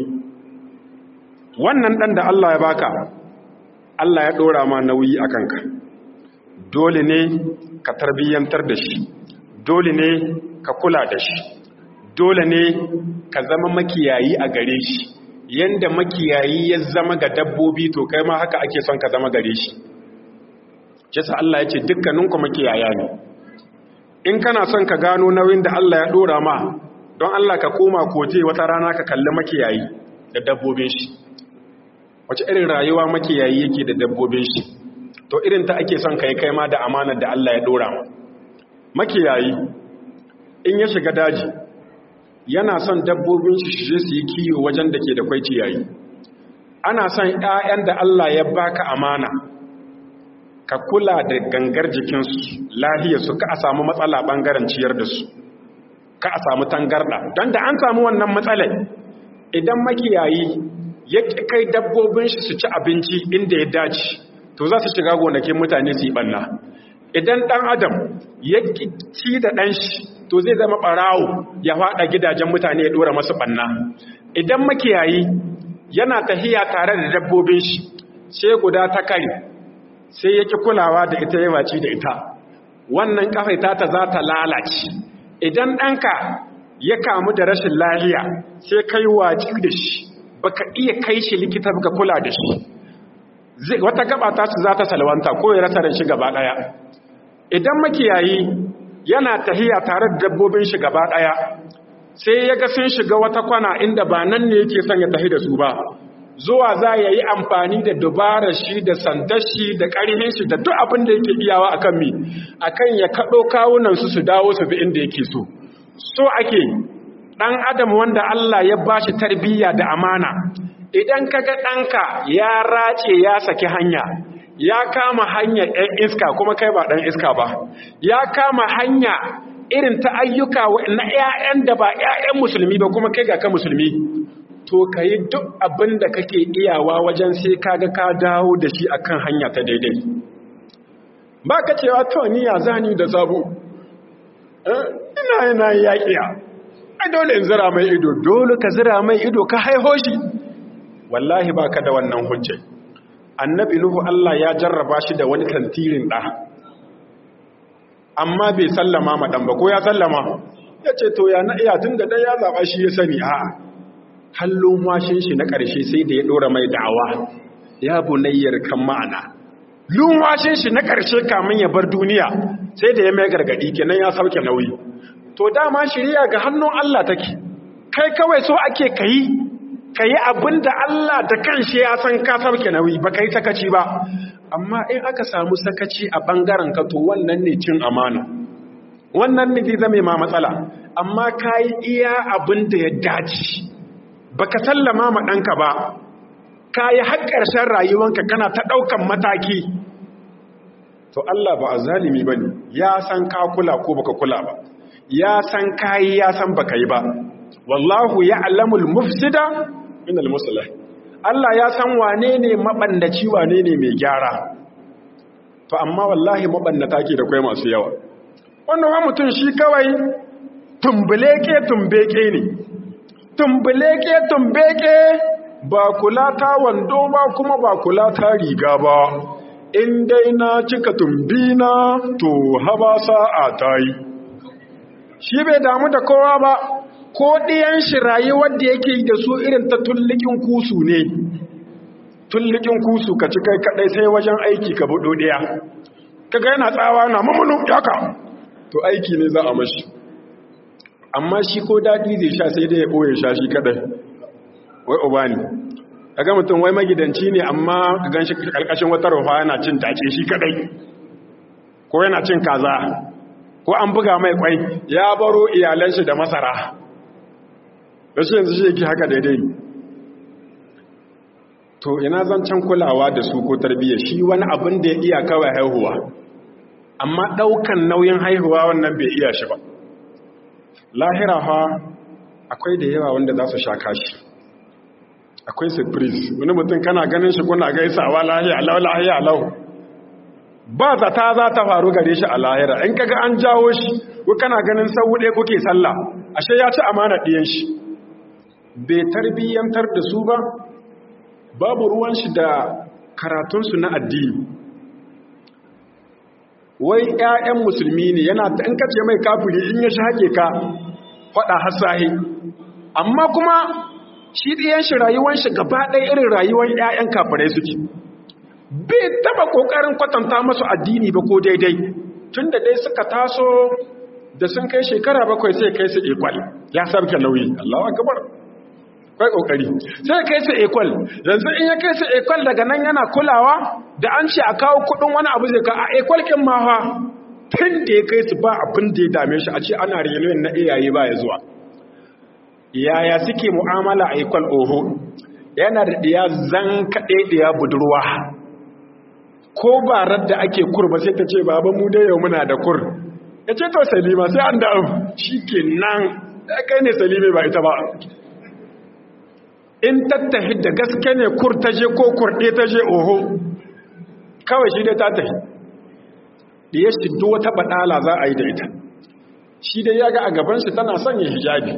wannan ɗan da Allah ya baka Allah ya ɗora ma nauyi a kanka dole ne ka tarbiyyantar da shi dole ne ka kula da shi dole ne ka zama makiyayi a gare shi yanda makiyayi ya zama ga dabbobi to kai ma haka ake son ka zama gare shi Jisa Allah ya ce dukkaninku makiyaya ne in kana son ka gano nauyin da Allah ya ɗora ma don Allah ka koma koje wata rana ka kalli makiyayi da dabbobin shi wace irin rayuwa makiyayi yake da dabbobin shi to irin ta ake son kai kai ma da amanar da Allah ya ɗora ma makiyayi in ya shiga daji yana son dabbobin shi shi su yi kiyo wajen da ke da kwai ciyayi ana son 'ya'yan da Allah ya baka amana ka kula da gangar jikinsu lahiyarsu ka a samu matsala ɓangaren ciyar da su ka a samu tangarɗa don da an samu wannan matsalai idan makiyayi ya ƙi kai dabbobin shi su ci abinci inda ya dace to za su shiga gonakin mutane su yi ɓanna idan ɗan adam ya ci da ɗan shi to zai zama ɓarawo ya faɗa gidajen mutane ya ɗora masu ɓanna idan makiyayi yana tahiya tare da dabbobin shi sai guda ta kare sai yake kulawa da ita ya waci da ita wannan kafaita ta za ta lalace idan ɗanka ya kamu da rashin lahiya sai kai waci da shi baka iya kai shi likita baka kula da shi wata gaba ta su za ta salwanta ko ya rasa da shi gaba ɗaya idan makiyayi yana tahiya tare da dabbobin shi gaba ɗaya sai ya ga sun shiga wata kwana inda ba nan ne yake son ya tahi da su ba zuwa za ya yi amfani da dubarar shi da sandar shi da ƙarhin shi da duk abin da yake iyawa a kan mi a kan ya kaɗo kawunansu su dawo su bi inda yake so so ake ɗan adam wanda Allah ya ba shi tarbiyya da amana idan ka ga ɗanka ya race ya saki hanya ya kama hanya ɗan iska kuma kai ba ɗan iska ba ya kama hanya irin ta ayyuka na 'ya'yan da ba 'ya'yan musulmi ba kuma kai ga ka musulmi to ka yi duk abin da kake iyawa wajen sai kaga ka dawo da shi akan hanya ta daidai ba ka cewa to ni ya zani da sabo ina yana yaƙiya ai dole in zira mai ido dole ka zira mai ido ka haiho shi wallahi ba ka da wannan hujjai annabi nuhu Allah ya jarraba shi da wani tantirin ɗa amma bai sallama ma ɗan ba ko ya sallama ya ce to ya na iya tun da ɗaya ya zaɓa shi ya sani a'a hallon washin shi na ƙarshe sai da ya ɗora mai da'awa ya bunayyar kan ma'ana lumwashin shi na ƙarshe kamun ya bar duniya sai da ya mai gargaɗi kenan ya sauke nauyi to dama shirya ga hannun Allah take kai kawai so ake kayi kayi abin da Allah da kanshi ya san ka sauke nauyi ba kai sakaci ba amma in aka samu sakaci a ɓangaren ka to wannan ne cin amana wannan ne zai zame ma matsala amma kayi iya abin da ya dace baka sallama ma ɗanka ba ka yi har ƙarshen rayuwanka kana ta ɗaukan mataki to Allah ba a zalimi ba ne ya san ka kula ko baka kula ba ya san ka yi ya san baka yi ba wallahu ya alamul mufsida min almuslah Allah ya san wane ne mabandaci wane ne mai gyara fa amma wallahi mabannata ke da kwai masu yawa wannan wa mutum shi kawai tumbuleke tumbeke ne tumbuleke tumbeke ba kula ta wando ba kuma ba kula ta riga ba in dai na cika tumbina to haba sa'a ta yi shi bai damu da kowa ba ko ɗiyan shi rayuwar da yake da su irin ta tullikin kusu ne tullikin kusu ka ci kai kaɗai sai wajen aiki ka buɗo ɗaya kaga yana tsawa na mamunu yaka to aiki ne za a mashi amma shi ko daɗi zai sha sai dai ya ɓoye sha shi kaɗai wai obani kaga mutum wai magidanci ne amma ka gan shi ƙarƙashin wata rufa yana cin tace shi kaɗai ko yana cin kaza ko an buga mai kwai ya baro iyalan shi da masara da shi yanzu shi yake haka daidai to ina zancen kulawa da su ko tarbiyya shi wani abin da ya iya kawai haihuwa amma ɗaukan nauyin haihuwa wannan bai iya shi ba lahira fa akwai da yawa wanda za su sha kashi akwai surprise wani mutum kana ganin shi kuna gaisawa lahiya lau lahiya lau ba zata za ta faru gare shi a lahira in kaga an jawo shi ko kana ganin sau ɗaya kuke sallah ashe ya ci amana ɗiyan shi bai tarbiyyantar da su ba babu ruwan shi da karatunsu na addini wai 'ya'yan musulmi ne yana ta in kace mai kafiri in ya shake ka faɗa hasahi amma kuma shi ɗiyan shi rayuwan shi gaba ɗaya irin rayuwar 'ya'yan kafirai suke bai taba kokarin kwatanta masu addini ba ko daidai tun da dai suka taso da sun kai shekara bakwai sai kai su ekwal ya sabke nauyi Allahu akbar kai kokari sai kai su ekwal yanzu in ya kai su ekwal daga nan yana kulawa da an ce a kawo kudin wani abu zai ka a ekwal kin ma fa tun da ya kai su ba abin da ya dame shi a ce ana reunion na iyaye ba ya zuwa yaya suke mu'amala a ekwal oho yana da diya zan kaɗe diya budurwa ko ba radda ake kur ba sai ta ce baba mu dai yau muna da kur ya ce to salima sai an da shi ke nan kai ne salime ba ita ba in tattahi da gaske ne kur ta je ko kurɗe ta je oho kawai shi dai ta tafi da ya shiddo wata baɗala za a yi da ita shi dai ya ga a gaban shi tana sanya hijabi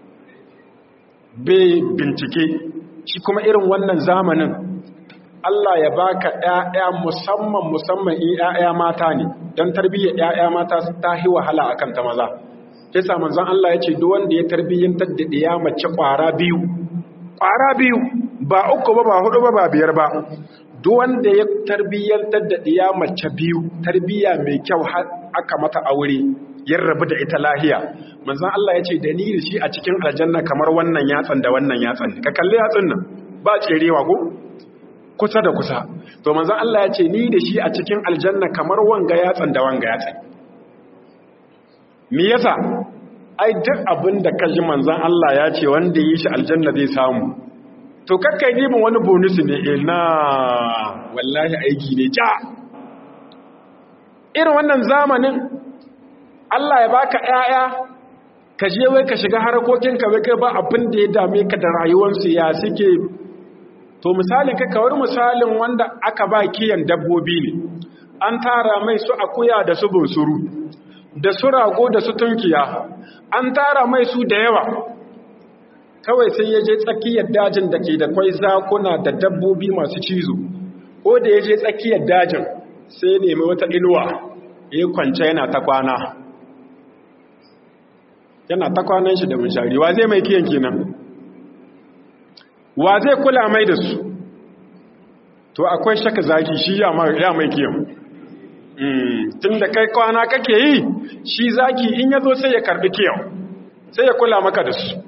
bai bincike shi kuma irin wannan zamanin Allah ya baka ƴaƴa musamman musamman in ƴaƴa mata ne dan tarbiyyar ƴaƴa mata ta hi wahala akan ta maza sai sa manzon Allah ya ce duk wanda ya tarbiyyantar da ɗiya mace ƙwara biyu ƙwara biyu ba uku ba ba hudu ba ba biyar ba duk wanda ya tarbiyyantar da ɗiya mace biyu tarbiyya mai kyau har aka mata aure ya rabu da ita lahiya manzon Allah ya ce da ni da shi a cikin aljanna kamar wannan yatsan da wannan yatsan ka kalli yatsun nan ba tserewa ko kusa da kusa to manzon Allah ya ce ni da shi a cikin aljanna kamar wanga yatsan da wanga yatsan me yasa ai duk abin da kaji manzon Allah ya ce wanda yi shi aljanna zai samu to kakkai nibin wani bonus ne ina wallahi aiki ne ja irin wannan zamanin Allah ya baka ƴaƴa ka je wai ka shiga harkokin ka wai kai ba abin da ya dame ka da rayuwarsu ya suke to misalin ka kawar misalin wanda aka ba kiyan dabbobi ne an tara mai su akuya da su bunsuru da su rago da su tunkiya an tara mai su da yawa kawai sai ya je tsakiyar dajin da ke da kwai zakuna da dabbobi masu cizo ko da ya je tsakiyar dajin sai ya nemi wata inuwa ya kwance yana ta kwana yana ta kwanan shi da munshari wa zai mai kiyan kenan wa zai kula mai da su to akwai shaka zaki shi ya mai kiyan tun da kai kwana kake yi shi zaki in ya zo sai ya karbi kiyan sai ya kula maka da su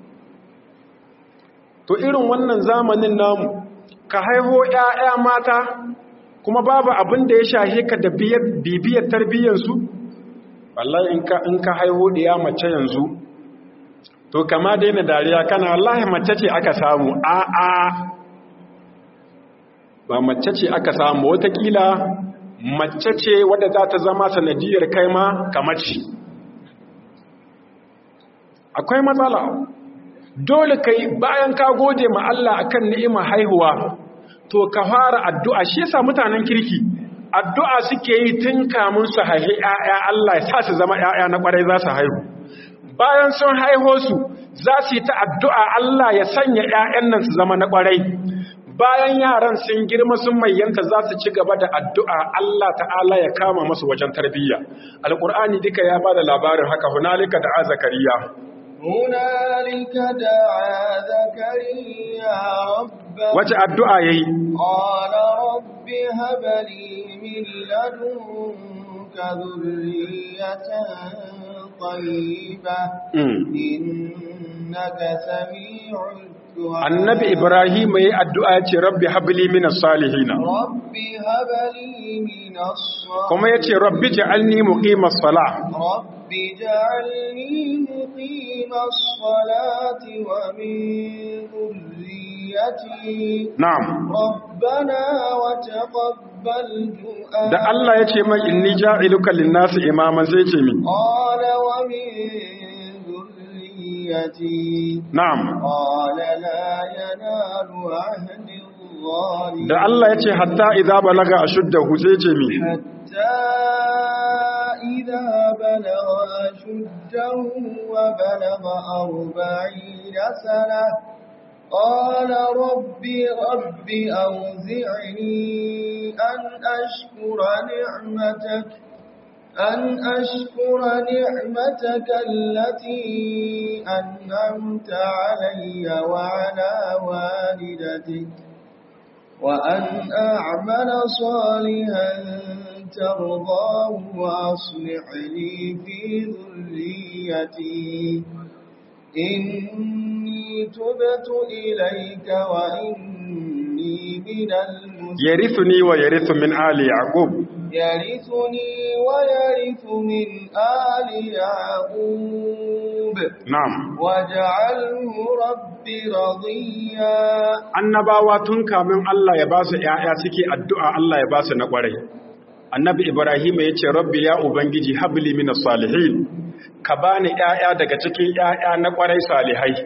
to irin wannan zamanin namu ka haiho 'ya'ya mata kuma babu abin da ya shahe ka da bibiyar tarbiyyarsu wallahi in ka haiho ɗiya mace yanzu to kama daina dariya kana wallahi mace ce aka samu a a ba mace ce aka samu watakila mace ce wadda za ta zama sanadiyar kai ma kamaci akwai matsala dole kai bayan ka gode ma Allah akan ni'ima haihuwa to ka fara addu'a shi yasa mutanen kirki addu'a suke yi tun kamun su haihi ‘ya'ya Allah ya sa su zama ‘ya'ya na ƙwarai za su haihu bayan sun haiho su za su yi ta addu'a Allah ya sanya ‘ya'yan nan su zama na ƙwarai bayan yaran sun girma sun mayyanta za su ci gaba da addu'a Allah ta'ala ya kama masu wajen tarbiyya alƙur'ani duka ya ba da labarin haka hunalika da azakariya هنالك دعا زكريا ربه wace addu'a ya yi قال رب هب لي من لدنك ذرية طيبة إنك سميع الدعاء annabi ibrahim ya yi addu'a ya ce rabbi habli minas salihina رب هب لي من الصالحين kuma ya ce rabbi ja'alni muqimas salah رب اجعلني مقيم الصلاة ومن ذريتي na'am ربنا وتقبل دعاء da Allah ya ce mai inni ja'iluka lin-nasi imaman sai ce min قال ومن ذريتي na'am قال لا ينال عهد الظالمين da Allah ya ce hatta idza balaga ashuddahu sai ce min حتى إذا بلغ أشده وبلغ أربعين سنة قال رب رب أوزعني أن أشكر نعمتك أن أشكر نعمتك التي أنعمت علي وعلى والدتك وأن أعمل صالحا ترضاه وأصلح لي في ذريتي إني تبت إليك وإني من المسلمين yarithuni wa yarithu min ali yaqub يرثني ويرث من آل يعقوب na'am واجعله رب رضيا annabawa tun kamin Allah ya ba su ‘ya'ya suke addu'a Allah ya ba su na ƙwarai. Annabi Ibrahim ya ce, Rabbi ya Ubangiji habli minas salihin, ka ba ni ‘ya'ya daga cikin ‘ya'ya na ƙwarai salihai.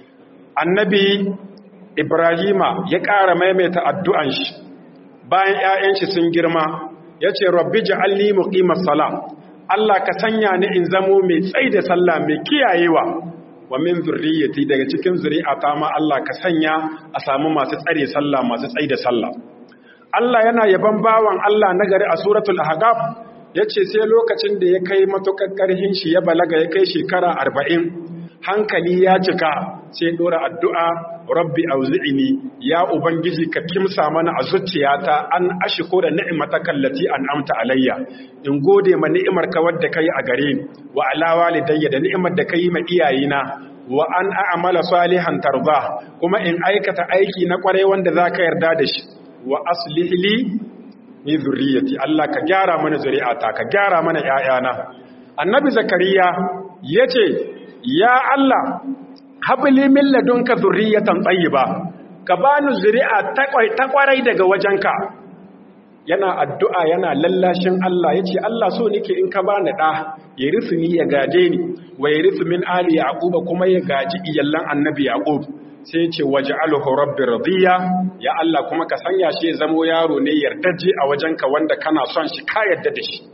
Annabi Ibrahima ya ƙara maimaita addu'an shi, bayan ‘ya'yan shi sun girma, ya ce, Rabbi ja'alli muqimar sala, Allah ka sanya ni in zamo mai tsai da sallah mai kiyayewa, wa min zurriyati daga cikin zuri'ata ma Allah ka sanya a samu masu tsare sallah masu tsaye da sallah Allah yana yaban bawan Allah nagari a suratul ahqaf yace sai lokacin da ya kai matukar karhin shi ya balaga ya kai shekara 40 hankali ya cika sai dora addu'a rabbi auzi'ni ya ubangiji ka kimsa mana a zuciyata an ashkura ni'mataka allati an'amta alayya in gode ma ni'imar ka wadda kai a gare ni wa ala walidayya da ni'imar da kai ma iyayena wa an a'mala salihan tarda kuma in aikata aiki na kwarai wanda zaka yarda da shi wa aslih li min zurriyyati Allah ka gyara mana zuri'ata ka gyara mana ƴaƴana annabi zakariya yace ya Allah habli min ladunka zurriyatan tayyiba ka bani zuri'a ta kwarai daga wajenka yana addu'a yana lallashin Allah yace Allah so nake in ka bani da ya risu ni ya gaje ni wa ya risu min ali yaquba kuma ya gaji iyallan annabi yaqub sai yace waj'alhu rabbi radiya ya Allah kuma ka sanya shi ya zamo yaro ne yardaje a wajenka wanda kana son shi ka yarda da shi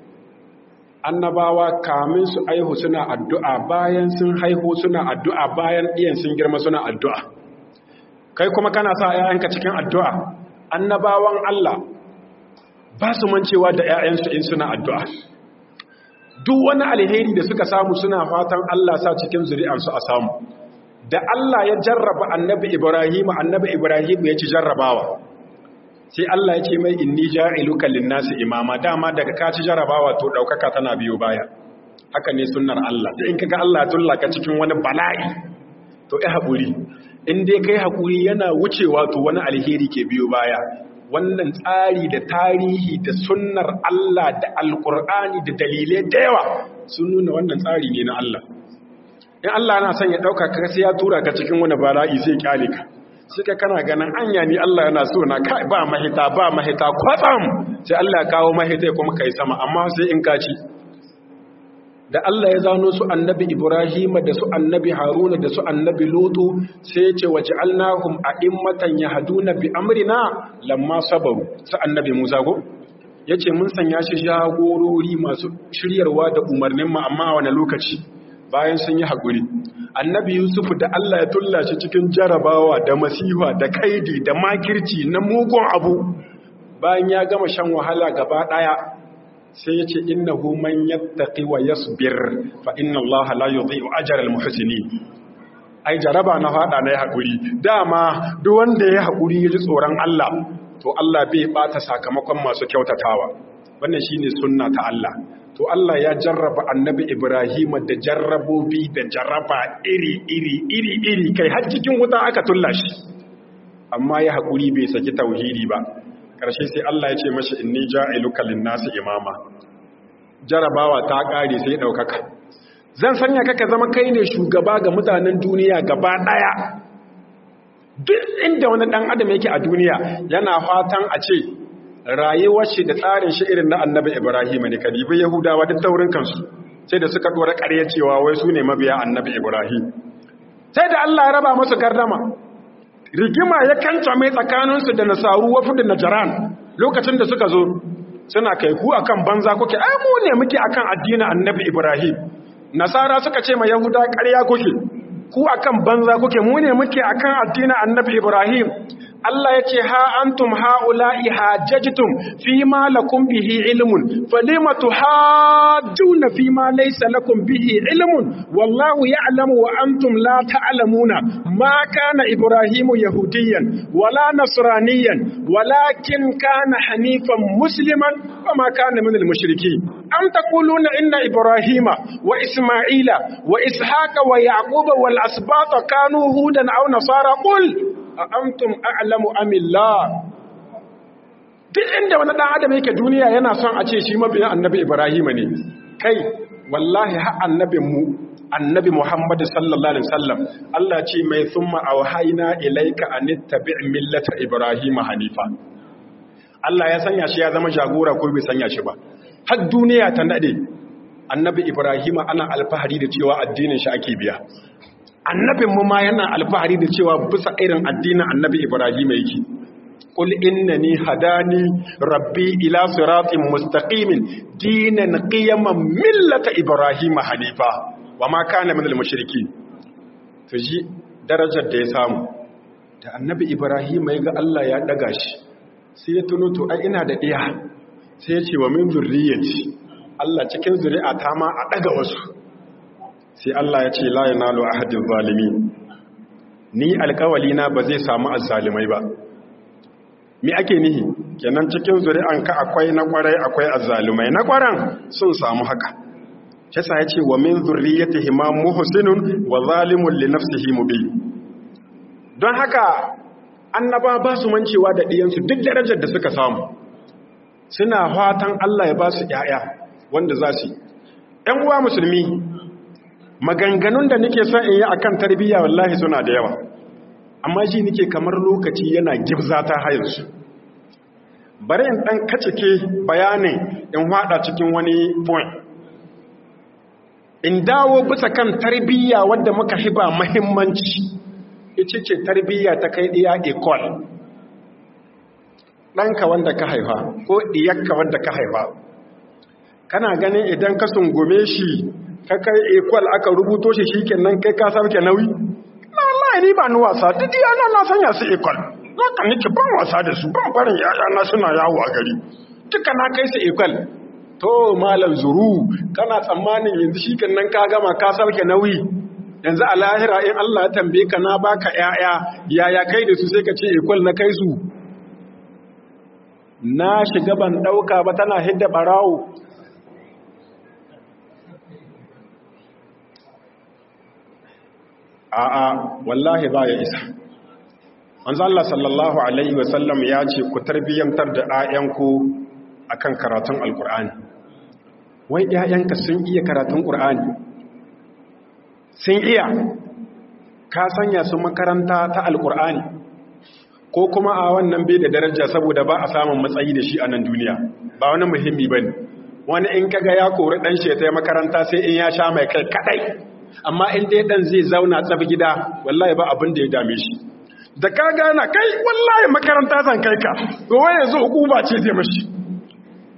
annabawa kamin su aihu suna addu'a bayan sun haihu suna addu'a bayan iyan sun girma suna addu'a kai kuma kana sa ‘ya'yanka cikin addu'a annabawan Allah ba su mancewa da ‘ya'yansu in suna addu'a duk wani alheri da suka samu suna fatan Allah sa cikin zuri'ansu a samu da Allah ya jarraba annabi Ibrahim annabi Ibrahim ya ci jarrabawa sai Allah ya ce mai inni ja'iluka lin-nasi imama dama daga ka ci jarrabawa to daukaka tana biyo baya haka ne sunnar Allah sai in kaga Allah ya tullaka cikin wani bala'i to ai hakuri in dai kai hakuri yana wucewa to wani alheri ke biyo baya wannan tsari da tarihi da sunnar Allah da alkur'ani da dalilai da yawa sun nuna wannan tsari ne na Allah in Allah na son ya ɗauka ka sai ya tura ka cikin wani bala'i sai kyale ka suka kana ganin anya ni Allah yana so na kai ba mahita ba mahita kwatsam sai Allah ya kawo mahita ya kuma kai sama amma sai in ka ci da Allah ya zano su annabi Ibrahim da su annabi Haruna da su annabi Lutu sai ya ce waj'alnahum a'immatan yahduna bi amrina lamma sabaru su annabi Musa go yace mun sanya shi jagorori masu shiryarwa da umarnin mu amma wani lokaci bayan sun yi haƙuri annabi yusuf da Allah ya tulla shi cikin jarabawa da masifa da kaidi da makirci na mugun abu bayan ya gama shan wahala gaba ɗaya sai ya ce innahu man yattaqi wa yasbir fa inna Allah la yudhi'u ajra al-muhsinin ai jaraba na fada na haƙuri dama duk wanda ya haƙuri ya ji tsoron Allah to Allah bai bata sakamakon masu kyautatawa wannan shine sunna ta Allah to Allah ya jarraba annabi Ibrahim da jarrabobi da jarraba iri iri iri iri kai har cikin wuta aka tulla shi amma ya haƙuri bai saki tauhidi ba ƙarshe sai Allah ya ce mashi inni ja'iluka lin-nasi imama jarabawa ta ƙare sai ɗaukaka zan sanya kaka zama kai ne shugaba ga mutanen duniya gaba ɗaya duk inda wani ɗan adam yake a duniya yana fatan a ce rayuwar shi da tsarin shi irin na annabi ibrahim ne kadibi yahudawa duk taurin kansu sai da suka ɗora ƙarya cewa wai su ne mabiya annabi ibrahim sai da allah ya raba masu gardama rigima ya kanta mai tsakaninsu da nasaru wafu da najaran lokacin da suka zo suna kai ku akan banza kuke ai mu ne muke akan addinin annabi ibrahim nasara suka ce ma yahuda ƙarya kuke ku akan banza kuke mu ne muke akan addinin annabi ibrahim Allah ya ce ha antum haula'i hajjajtum fi ma lakum bihi ilmun falima tuhajjuna fi ma laysa lakum bihi ilmun wallahu ya'lamu wa antum la ta'lamuna ma kana ibrahimu yahudiyan wala nasraniyan walakin kana hanifan musliman wa ma kana minal mushrikeen am taquluna inna ibrahima wa isma'ila wa ishaqa wa yaquba wal asbata kanu hudan aw nasara qul a antum a'lamu amillah duk inda wani dan adam yake duniya yana son a ce shi mabiyin annabi ibrahim ne kai wallahi har annabin mu annabi muhammad sallallahu alaihi wasallam Allah ce mai thumma awhayna ilayka an tabi' millata ibrahim hanifa Allah ya sanya shi ya zama jagora ko bai sanya shi ba har duniya ta nade annabi ibrahim ana alfahari da cewa addinin shi ake biya annabinmu ma yana alfahari da cewa bisa irin addinin annabi Ibrahim yake qul innani hadani rabbi ila siratin mustaqimin dinan qiyaman millata ibrahim hanifa wama kana minal mushrikeen to ji darajar da ya samu da annabi Ibrahim ya ga Allah ya daga shi sai ya tuno to ai ina da iya sai ya ce wa min zurriyyati Allah cikin zuri'a ta ma a daga wasu sai Allah ya ce la yanalu ahadin zalimi ni alkawali na ba zai samu azzalimai ba me ake nihi kenan cikin zuri'anka akwai na kwarai akwai azzalumai na kwaran sun samu haka kisa ya ce wa min zurriyatihi ma muhsinun wa zalimun li nafsihi mubin don haka annaba ba su mancewa da diyansu duk darajar da suka samu suna fatan Allah ya ba su ƴaƴa wanda za su yi ƴan uwa musulmi maganganun da nake son in yi akan tarbiyya wallahi suna da yawa amma shi nake kamar lokaci yana gibza ta hayarsu bari in dan kacike bayanin in hada cikin wani point in dawo bisa kan tarbiyya wadda muka hiba muhimmanci ita ce tarbiyya ta kai diya equal ɗanka wanda ka haifa ko ɗiyakka wanda ka haifa kana ganin idan ka sungume shi ka kai equal aka rubuto shi shikenan kai ka sauke nauyi na wallahi ni ba ni wasa duk yana na sanya su equal zaka nake ban wasa da su ban barin yaya na suna yawo a gari duka na kai su equal to malam zuru kana tsammanin yanzu shikenan ka gama ka sauke nauyi yanzu a lahira in Allah ya tambaye ka na baka yaya yaya kai da su sai ka ce equal na kai su na shiga ban dauka ba tana hidda barawo a'a wallahi ba ya isa manzo Allah sallallahu alaihi wasallam ya ce ku tarbiyantar da ayyanku akan karatun alqur'ani wai ƴaƴanka sun iya karatun qur'ani sun iya ka sanya su makaranta ta alqur'ani ko kuma a wannan bai da daraja saboda ba a samun matsayi da shi a nan duniya ba wani muhimmi bane wani in kaga ya kori dan shi ta makaranta sai in ya sha mai kai kadai amma in dai dan zai zauna tsab gida wallahi ba abin da ya dame shi da ka gana kai wallahi makaranta zan kai ka to wai yanzu hukuma ce zai mashi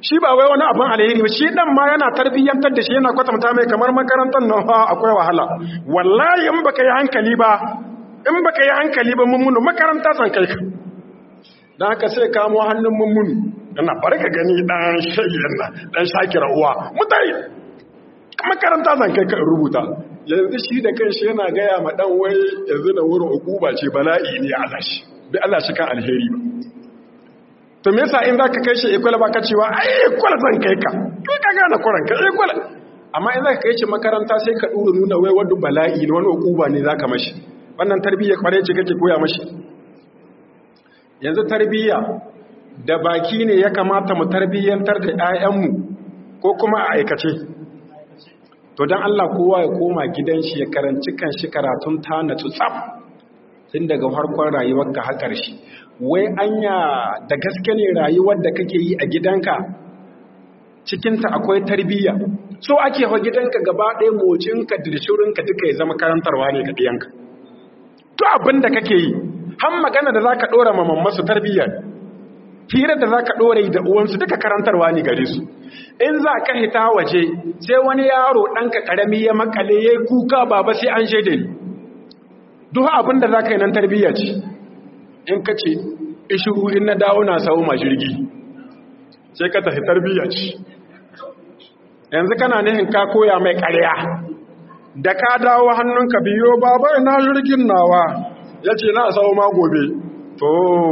shi ba wai wani abin alheri ba shi dan ma yana tarbiyyantar da shi yana kwatanta mai kamar makarantar nan fa akwai wahala wallahi in baka yi hankali ba in baka yi hankali ba mummunu makaranta san kai ka dan haka sai kamo hannun mummunu yana barka gani dan shayyan nan dan shakira uwa mutai makaranta san kai ka rubuta yanzu shi da kanshi yana gaya ma dan wai yanzu da wurin ukuba ce bala'i ne Allah shi bi Allah shi kan alheri ba to me yasa in zaka kai shi ikwala baka cewa ai ikwala zan kai ka kai ka gane kuran ka ikwala amma in zaka kai shi makaranta sai ka dura nuna wai wani bala'i ne wani ukuba ne zaka mashi wannan tarbiyya kware ce kake koya mashi yanzu tarbiyya da baki ne ya kamata mu tarbiyyantar da 'ya'yanmu ko kuma a aikace to don Allah kowa ya koma gidan shi ya karanci kan shi karatun ta na tsaf tun daga harkon rayuwar ka har ƙarshe wai anya da gaske ne rayuwar da kake yi a gidanka cikinta akwai tarbiyya so ake wa gidanka gaba ɗaya mocinka dirshirinka duka ya zama karantarwa ne ga ɗiyanka to abin da kake yi har magana da za ka ɗora ma mammasu tarbiyya hira da za ka ɗora da uwansu duka karantarwa ne gare su in za ka hita waje sai wani yaro ɗanka ƙarami ya makale ya yi kuka baba sai an shaida ni duk abin da za ka yi nan tarbiyya ce in ka ce ishiru in na dawo na sau ma jirgi sai ka tafi tarbiyya ce yanzu kana nihin ka koya mai ƙarya da ka dawo hannunka biyo baba ina jirgin nawa ya ce na sau ma gobe to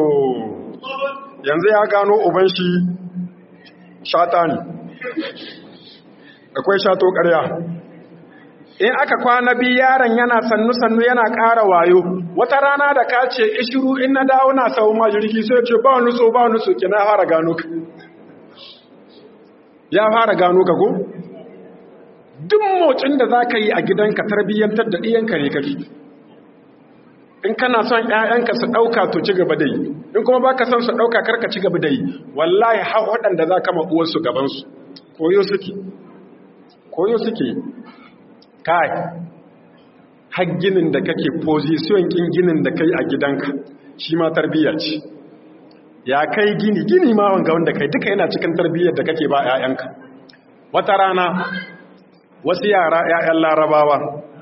yanzu ya gano uban shi shata ne akwai shato ƙarya in aka kwana biyu yaron yana sannu-sannu yana ƙara wayo wata rana da ka ce ishiru in na dawo na sau ma jirgi sai ce ba nuso ba nuso ki na fara gano ka ya fara gano ka ko duk motsin da za ka yi a gidanka tarbiyyantar da ɗiyanka ne kake in kana son ‘ya'yanka su ɗauka to ci gaba da yi in kuma ba ka son su ɗauka karka ci gaba da yi wallahi har waɗanda za ka ma'uwarsu gabansu koyo suke koyo suke kai har ginin da kake position kin ginin da kai a gidanka shi ma tarbiyya ce ya kai gini gini ma wanga wanda kai duka yana cikin tarbiyyar da kake ba ‘ya'yanka wata rana wasu yara ‘ya'yan larabawa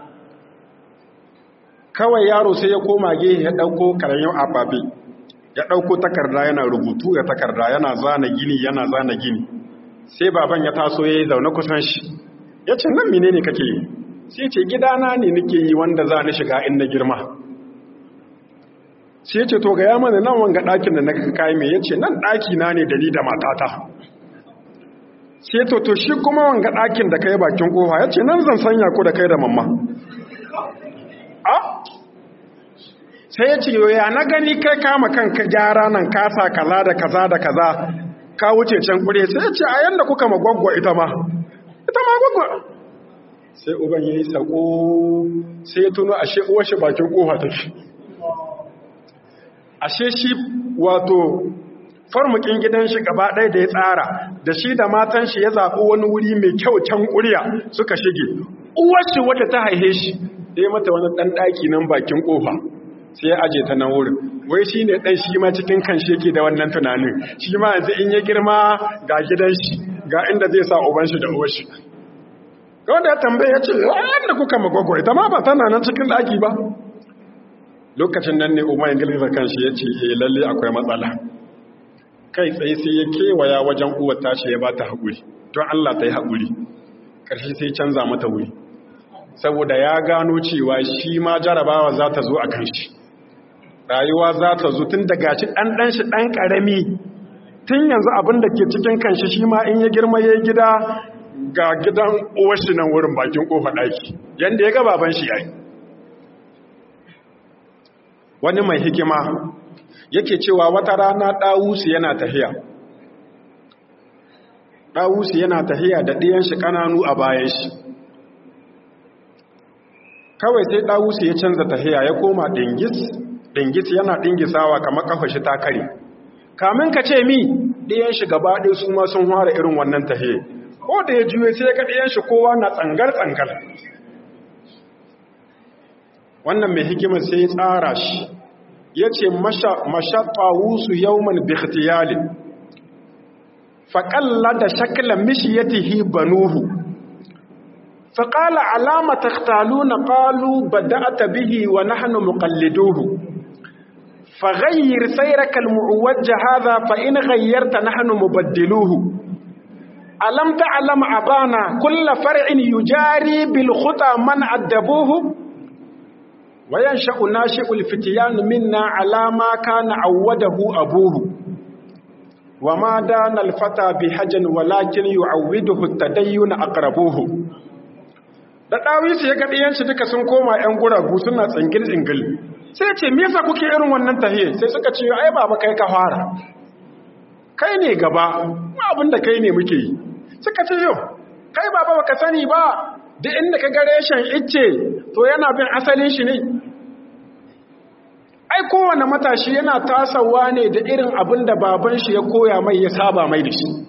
kawai yaro sai ya koma gehe ya ɗauko karayin ababe ya ɗauko takarda yana rubutu ya takarda yana zana gini yana zana gini sai baban ya taso ya yi zaune kusan shi ya ce nan mine ne kake yi sai ce gidana ne nake yi wanda za ni shiga in na girma sai ce to ga ya mana nan wanga ɗakin da na kayi mai ya ce nan ɗaki na ne da ni da matata sai to to shi kuma wanga ɗakin da kai bakin ƙofa ya ce nan zan sanya ku da kai da mamma a sai ya ce ya na gani kai kama kanka gyara nan kasa kaza da kaza da kaza ka wuce can kure sai ya ce a yanda kuka magwagwa ita ma ita ma gwagwa sai uban ya yi sako sai ya tuno ashe uwashi bakin kofa take ashe shi wato farmukin gidan shi gaba ɗaya da ya tsara da shi da matan shi ya zaɓi wani wuri mai kyau can ƙuriya suka shige uwarshi wadda ta haihe shi da ya mata wani ɗan ɗaki nan bakin ƙofa sai ya aje ta nan wurin wai shi ne ɗan shi ma cikin kan shi yake da wannan tunanin shi ma yanzu in ya girma ga gidan shi ga inda zai sa uban shi da uwar shi wanda ya tambaye ya ce yadda kuka magwagwa ita ma ba tana nan cikin ɗaki ba lokacin nan ne umar ingiliza kan shi ya ce eh lalle akwai matsala kai tsaye sai ya kewaya wajen uwar tashi ya ba ta haƙuri don allah ta yi haƙuri ƙarshe sai canza mata wuri saboda ya gano cewa shi ma jarabawa za ta zo a kan shi rayuwa za ta zo tun daga shi ɗanɗan shi ɗan ƙarami tun yanzu abin da ke cikin kanshi shi ma in ya girma ya gida ga gidan uwashi nan wurin bakin ƙofa ɗaki yadda ya ga baban shi ya yi wani mai hikima yake cewa wata rana ɗawusu yana tahiya ɗawusu yana tahiya da ɗiyan shi ƙananu a bayan shi kawai sai ɗawusu ya canza tahiya ya koma ɗingis ɗingis yana ɗingisawa kamar ƙafa shi ta kare kamin ka ce mi ɗiyan shi gaba ɗaya su ma sun fara irin wannan tahiya ko da ya juye sai ka ɗiyan shi kowa na tsangar-tsangar wannan mai hikimar sai ya tsara shi ya ce mashaɓawusu yauman bikhtiyalin faƙalla da shakla mishiyatihi banuhu faƙala alama takhtaluna qalu bada'ata bihi wa nahnu muqalliduhu فغير سيرك المعوج هذا فإن غيرت نحن مبدلوه ألم تعلم أبانا كل فرع يجاري بالخطى من عدبوه وينشأ ناشئ الفتيان منا على ما كان عوده أبوه وما دان الفتى بحجن ولكن يعوده التدين أقربوه da ɗawisu ya gaɗi yanci duka sun koma ‘yan guragu suna tsingil-tsingil sai ce me yasa kuke irin wannan tahiye sai suka ce ai baba kai ka fara kai ne gaba abin da kai ne muke yi suka ce yau kai baba baka sani ba duk inda ka ga reshen icce to yana bin asalin shi ne ai kowane matashi yana tasawa ne da irin abin da baban shi ya koya mai ya saba mai da shi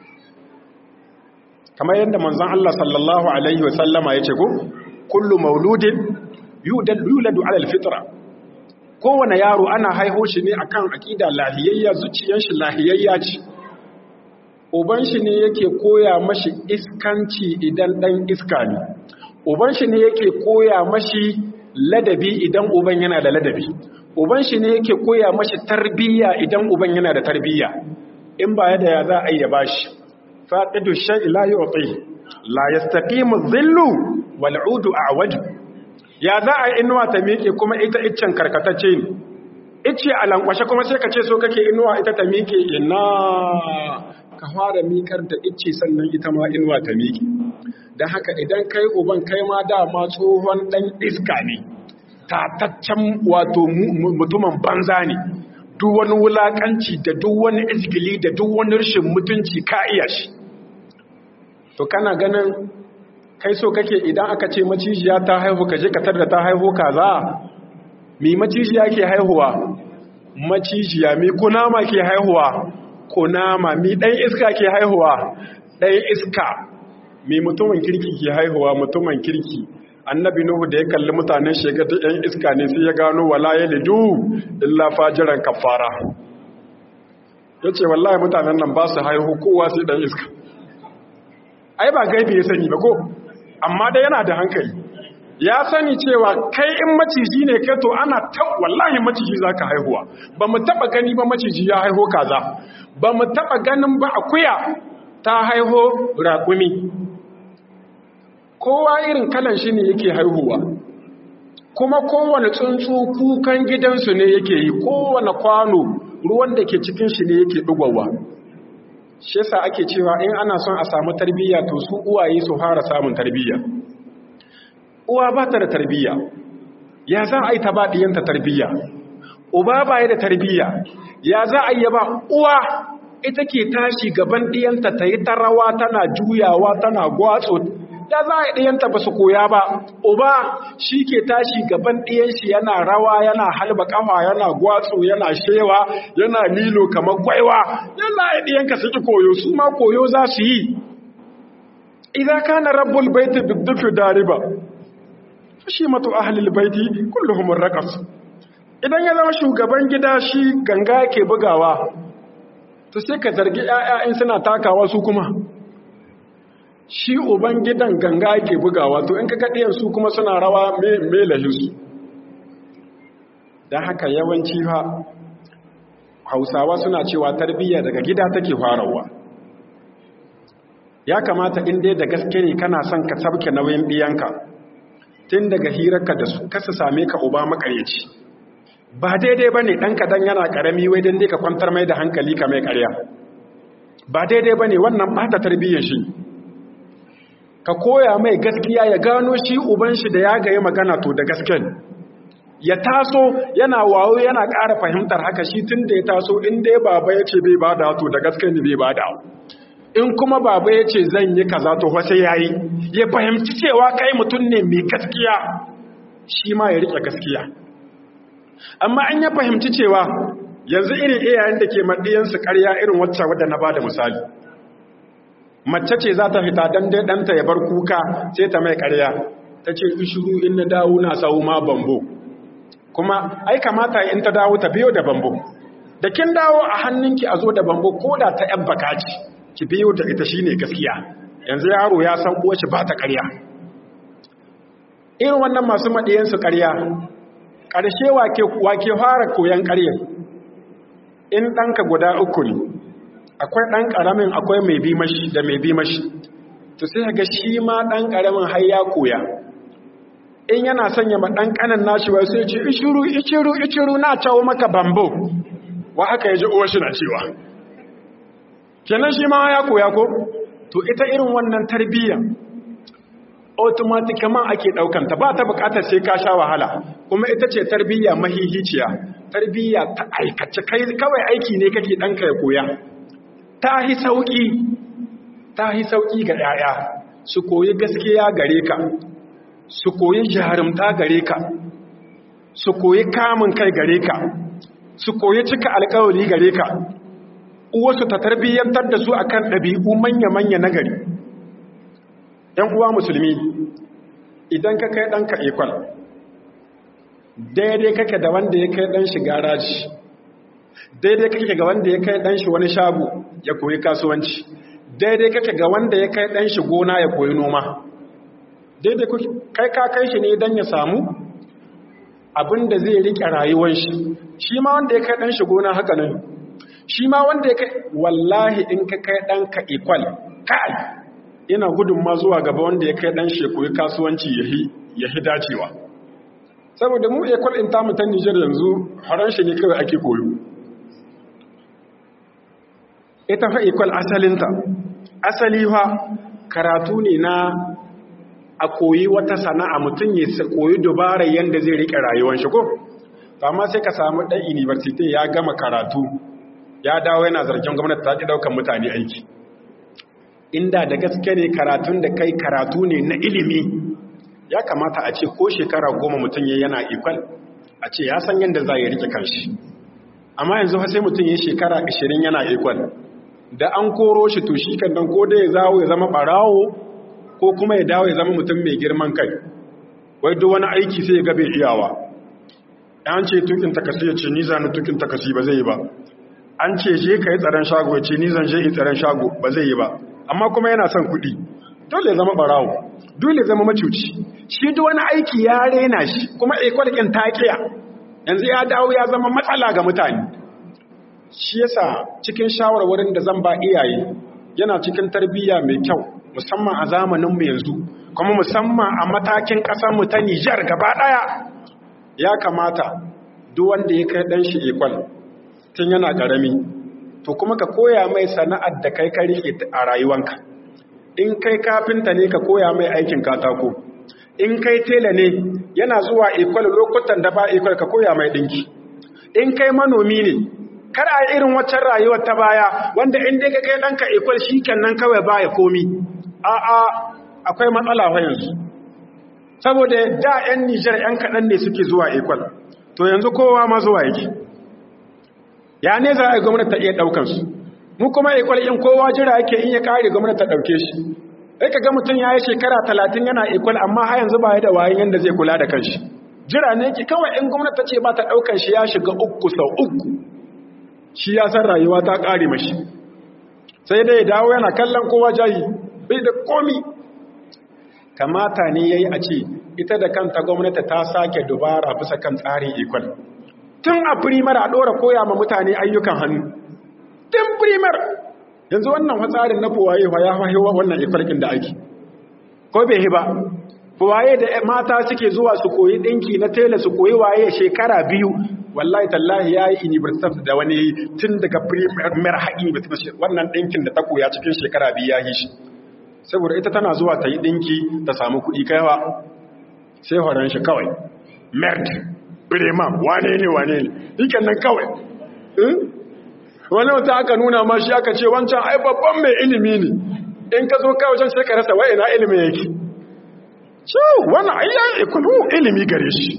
kamar yadda manzon Allah sallallahu alaihi wa sallama yace ko kullu mauludin yuladu ala alfitra kowane yaro ana haiho shi ne akan akida lahiyayya zuciyar shi lahiyayya ce uban shi ne yake koya mashi iskanci idan dan iska ne uban shi ne yake koya mashi ladabi idan uban yana da ladabi uban shi ne yake koya mashi tarbiyya idan uban yana da tarbiyya in ba yadda ya za a yi ya bashi faqidu shay'i la yu'ti la yastaqimu dhillu wal 'udu a'waju ya za a yi inuwa ta miƙe kuma ita iccen karkatacce ne icce a lankwashe kuma sai ka ce so kake inuwa ita ta miƙe ina ka fara miƙar da icce sannan ita ma inuwa ta miƙe don haka idan kai uban kai ma dama tsohon ɗan iska ne tataccen wato mutumin banza ne duk wani wulaƙanci da duk wani izgili da duk wani rashin mutunci ka iya shi to kana ganin kai so kake idan aka ce macijiya ta haihu ka je ka tarda ta haihu kaza mi macijiya ke haihuwa macijiya mi kunama ke haihuwa kunama mi dan iska ke haihuwa dan iska mi mutumin kirki ke haihuwa mutumin kirki annabi nuhu da ya kalli mutanen shekata yan iska ne sai ya gano wala yalidu illa fajiran kafara yace wallahi mutanen nan ba su haihu kowa sai dan iska ai ba gaibi ya sani ba ko amma dai yana da hankali ya sani cewa kai in maciji ne kai to ana ta wallahi maciji zaka haihuwa ba mu taba gani ba maciji ya haiho kaza ba mu taba ganin ba akuya ta haiho raƙumi kowa irin kalan shi ne yake haihuwa kuma kowane tsuntsu kukan gidansu ne yake yi kowane kwano ruwan da ke cikin shi ne yake ɗugowa shi yasa ake cewa in ana son a samu tarbiyya to su uwaye su fara samun tarbiyya uwa ba ta da tarbiyya ya za a yi ta ba ɗiyanta tarbiyya uba ba ya da tarbiyya ya za a yi ba uwa ita ke tashi gaban ɗiyanta ta yi ta rawa tana juyawa tana gwatso ya za a yi ɗiyanta ba su koya ba uba shi ke tashi gaban ɗiyanshi yana rawa yana halba ƙafa yana gwatso yana shewa yana lilo kamar gwaiwa yana yi ɗiyanka su ki koyo su ma koyo za su yi idan kana rabbul baiti biddufi dariba shi matu ahlul baiti kulluhum raqas idan ya zama shugaban gida shi ganga ke bugawa to sai ka zargi ƴaƴa in suna takawa su kuma shi uban gidan ganga ke bugawa to in ka ɗiyan su kuma suna rawa me lahinsu don haka yawanci ha hausawa suna cewa tarbiyya daga gida take farawa ya kamata in dai da gaske ne kana son ka sabke nauyin ɗiyanka tun daga hirarka da su kasa same ka uba makaryaci ba daidai ba ne ɗanka dan yana ƙarami wai don dai ka kwantar mai da hankali ka mai ƙarya ba daidai ba ne wannan ba ta tarbiyyar shi ka koya mai gaskiya ya gano shi uban shi da ya gaye magana to da gasken ya taso yana wawo yana ƙara fahimtar haka shi tun da ya taso in dai baba ya ce bai bada to da gasken ne bai bada in kuma baba ya ce zan yi kaza to fa sai yayi ya fahimci cewa kai mutum ne mai gaskiya shi ma ya rike gaskiya amma an ya fahimci cewa yanzu irin iyayen da ke maɗiyansu ƙarya irin wacce wadda na bada misali mace ce za ta fita don dai ɗanta ya bar kuka sai ta mai ƙarya ta ce ishuru in na dawo na sau ma bambo kuma ai kamata in ta dawo ta biyo da bambo da kin dawo a hannunki a zo da bambo ko da ta yan baka ce ki biyo ta ita shine gaskiya yanzu yaro ya san uwace ba ta ƙarya irin wannan masu maɗiyansu ƙarya ƙarshe wake fara koyon ƙarya in ɗanka guda uku ne akwai ɗan ƙaramin akwai mai bi mashi da mai bi mashi to sai ga shi ma ɗan ƙaramin har ya koya in yana sanya ma ɗan ƙanan nashi wai sai ce ishiru ishiru ishiru na cawo maka bambo wa haka ya ji uwa shi na cewa kenan shi ma ya koya ko to ita irin wannan tarbiyya automaticaman ake ɗaukanta ba ta buƙatar sai ka sha wahala kuma ita ce tarbiyya mahihiciya tarbiyya ta aikace kai kawai aiki ne kake ɗanka ya koya ta hi sauƙi ta hi sauƙi ga 'ya'ya su koyi gaskiya gare ka su koyi jarumta gare ka su koyi kamun kai gare ka su koyi cika alkawari gare ka uwarsu ta tarbiyyantar da su akan ɗabi'u manya-manya na gari ‘yan uwa musulmi idan ka kai ɗanka ikwal daidai kake da wanda ya kai ɗan shi garaji daidai kake ga wanda ya kai ɗan shi wani shago ya koyi kasuwanci daidai kake ga wanda ya kai ɗan shi gona ya koyi noma daidai kai ka kai shi ne don ya samu abin da zai riƙe rayuwar shi shi ma wanda ya kai ɗan shi gona haka nan shi ma wanda ya kai wallahi in ka kai ɗanka ikwal kai ina gudun ma zuwa gaba wanda ya kai ɗan shi koyi kasuwanci ya hi dacewa saboda mu ikwal in tamu ta nijar yanzu haran shi ne kawai ake koyo ita fa ikwal asalinta asali fa karatu ne na a koyi wata sana'a mutum ya koyi dubara yadda zai rike rayuwar shi ko amma sai ka samu ɗan university ya gama karatu ya dawo yana zargin gwamnati ta ƙi ɗaukar mutane aiki inda da gaske ne karatun da kai karatu ne na ilimi ya kamata a ce ko shekara goma mutum ya yana ikwal a ce ya san yadda za ya rike kanshi amma yanzu sai mutum ya shekara ashirin yana ikwal da an koro shi to shi kan dan ko da ya zawo ya zama ɓarawo ko kuma ya dawo ya zama mutum mai girman kai wai duk wani aiki sai ya gabe iyawa an ce tukin takasi ya ce ni zanu tukin takasi ba zai yi ba an ce je ka yi tsaron shago ya ce ni zan je yi tsaron shago ba zai yi ba amma kuma yana son kuɗi dole ya zama barawo dole ya zama macuci shi duk wani aiki ya rena shi kuma ikwalkin taƙiya yanzu ya dawo ya zama matsala ga mutane shi yasa cikin shawarwarin da zan ba iyaye yana cikin tarbiyya mai kyau musamman a zamaninmu yanzu kuma musamman a matakin ƙasarmu ta Nijar gaba ɗaya ya kamata duk wanda ya kai ɗan shi ikwal tun yana ƙarami to kuma ka koya mai sana'ar da kai ka riƙe a rayuwanka in kai kafinta ne ka koya mai aikin katako in kai tela ne yana zuwa ikwal lokutan da ba ikwal ka koya mai ɗinki in kai manomi ne kar a irin waccan rayuwar ta baya wanda in dai ka kai ɗanka ikwal shi nan kawai ba ya komi a'a akwai matsala fa yanzu saboda da 'yan nijar 'yan kaɗan ne suke zuwa ikwal to yanzu kowa ma zuwa yake ya ne za a yi gwamnati ta iya ɗaukansu mu kuma ikwal in kowa jira yake in ya kare gwamnati ta ɗauke shi sai ka ga mutum ya yi shekara talatin yana ikwal amma har yanzu ba ya da wayan yadda zai kula da kanshi jira ne ki kawai in gwamnati ta ce ba ta ɗaukan shi ya shiga uku sau uku shi ya san rayuwa ta ƙare mashi sai dai dawo yana kallon kowa jayi bai da komi kamata ne ya yi a ce ita da kanta gwamnati ta sake dubara bisa kan tsarin ikwal tun a firimar a ɗora koya ma mutane ayyukan hannu tun firimar yanzu wannan tsarin na fuwaye ya haihuwa wannan ikwalkin da ake ko bai ba fuwaye da mata suke zuwa su koyi ɗinki na tela su koyi waye shekara biyu wallahi tallahi ya yi university da wani tun daga firimar haƙi wannan ɗinkin da ta koya cikin shekara biyu ya yi shi saboda ita tana zuwa ta yi ɗinki ta samu kuɗi kaiwa sai horon shi kawai merd birema wane ne wane ne ikan nan kawai wani wata aka nuna ma shi aka ce wancan ai babban mai ilimi ne in ka zo kawai can sai ka rasa wa'ina ilimi yake ciwo wani ayyan ikulu ilimi gare shi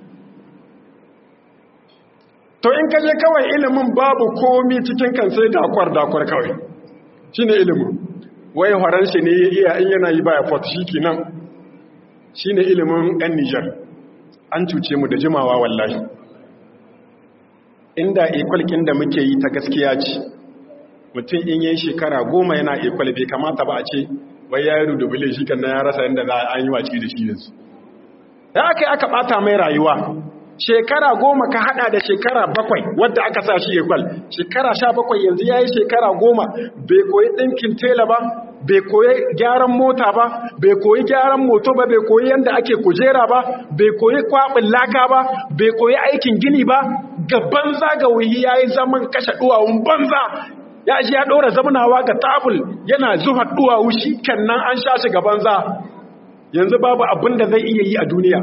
to in ka je kawai ilimin babu komi cikin kan sai dakwar dakwar kawai shi ne ilimin wai horon shi ne ya iya in yana yi baya fort shi kenan shi ne ilimin 'yan nijar an cuce mu da jimawa wallahi inda ikwalkin da muke yi ta gaskiya ce mutum in yi shekara goma yana ekwal bai kamata ba a ce wai ya yi rudubule shi kan ya rasa yadda za a yi waci da shi yanzu da aka yi aka bata mai rayuwa shekara goma ka hada da shekara bakwai wadda aka sa shi ekwal shekara sha bakwai yanzu ya yi shekara goma bai koyi ɗinkin tela ba bai koyi gyaran mota ba bai koyi gyaran moto ba bai koyi yadda ake kujera ba bai koyi kwaɓin laka ba bai koyi aikin gini ba ga banza ga wuyi ya yi zaman kashe duwawun banza ya ji ya ɗora zamunawa ga tabul yana zuwa duwawu shi kan nan an sha shi ga banza yanzu babu abin da zai iya yi a duniya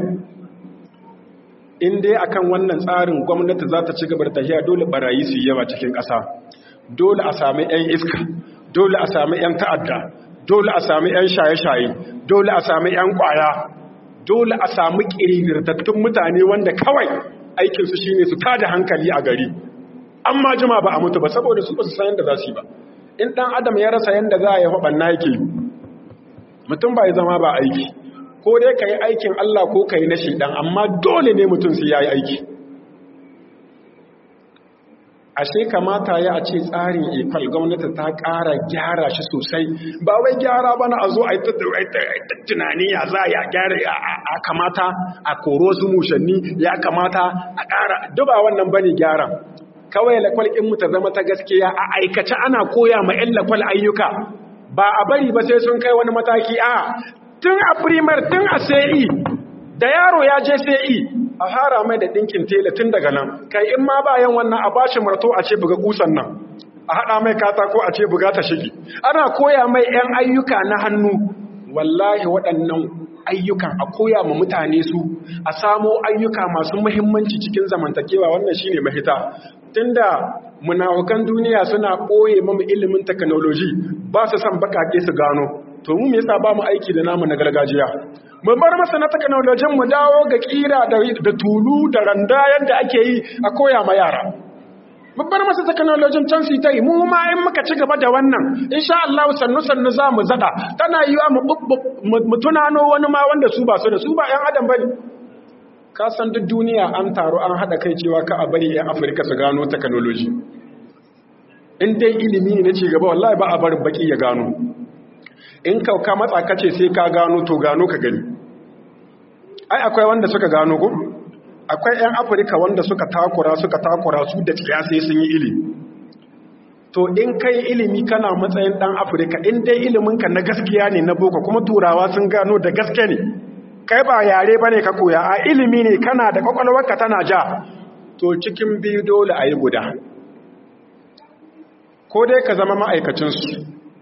in dai akan wannan tsarin gwamnati za ta ci gaba da tafiya dole barayi su yi yawa cikin ƙasa dole a sami 'yan iska dole a sami 'yan ta'adda dole a sami 'yan shaye-shaye dole a sami 'yan ƙwaya dole a sami ƙirirtattun mutane wanda kawai aikinsu shine su tada hankali a gari amma jima ba a mutu ba saboda su ba su san yadda za su yi ba in ɗan adam ya rasa yadda za a yi faɓanna yake mutum ba ya zama ba aiki ko dai ka yi aikin Allah ko ka yi na shiɗan amma dole ne mutum sai ya yi aiki ashe kamata ya a ce tsarin ifal gwamnati ta ƙara gyara shi sosai ba wai gyara ba na a zo a yi tunani ya za a gyara a kamata a koro su mushanni ya kamata a ƙara duba wannan bane gyara kawai lakwal mu ta zama ta gaskiya a aikace ana koya ma 'yan lakwal ayyuka ba a bari ba sai sun kai wani mataki a tun a primar tun a sai da yaro ya je sai a fara mai da ɗinkin tela tun daga nan kai in ma bayan wannan a bashi marto a ce buga kusan nan a haɗa mai katako a ce buga ta shigi ana koya mai 'yan ayyuka na hannu wallahi waɗannan ayyukan a koya ma mutane su a samo ayyuka masu muhimmanci cikin zamantakewa wannan shine mahita tunda munafukan duniya suna ɓoye mamu ilimin technology ba su san bakake su gano to mu me yasa ba mu aiki da namu na gargajiya mu bar masa na technology mu dawo ga kira da, da tulu da randa yadda ake yi a koya ma yara mu bar masa technology can su ta yi mu ma in muka ci gaba da wannan insha Allah sannu sannu za mu zada tana yiwa mu mu tunano wani ma wanda su ba su da su ba ƴan adam bane ka san duk duniya an taru an hada kai cewa ka a bari ƴan Afirka su gano technology in dai ilimi ne na ci gaba wallahi ba a barin baki ya gano in ka matsa kace sai ka gano to gano ka gani ai akwai wanda suka gano ko akwai 'yan afirka wanda suka takura suka takura su da sai sun yi ilimi to in kai ilimi kana matsayin dan afirka in dai iliminka na gaskiya ne na boko kuma turawa sun gano da gaske ne kai ba yare ba ne ka koya a ilimi ne kana da kwakwalwarka tana ja to cikin biyu dole a yi guda ko dai ka zama ma'aikacinsu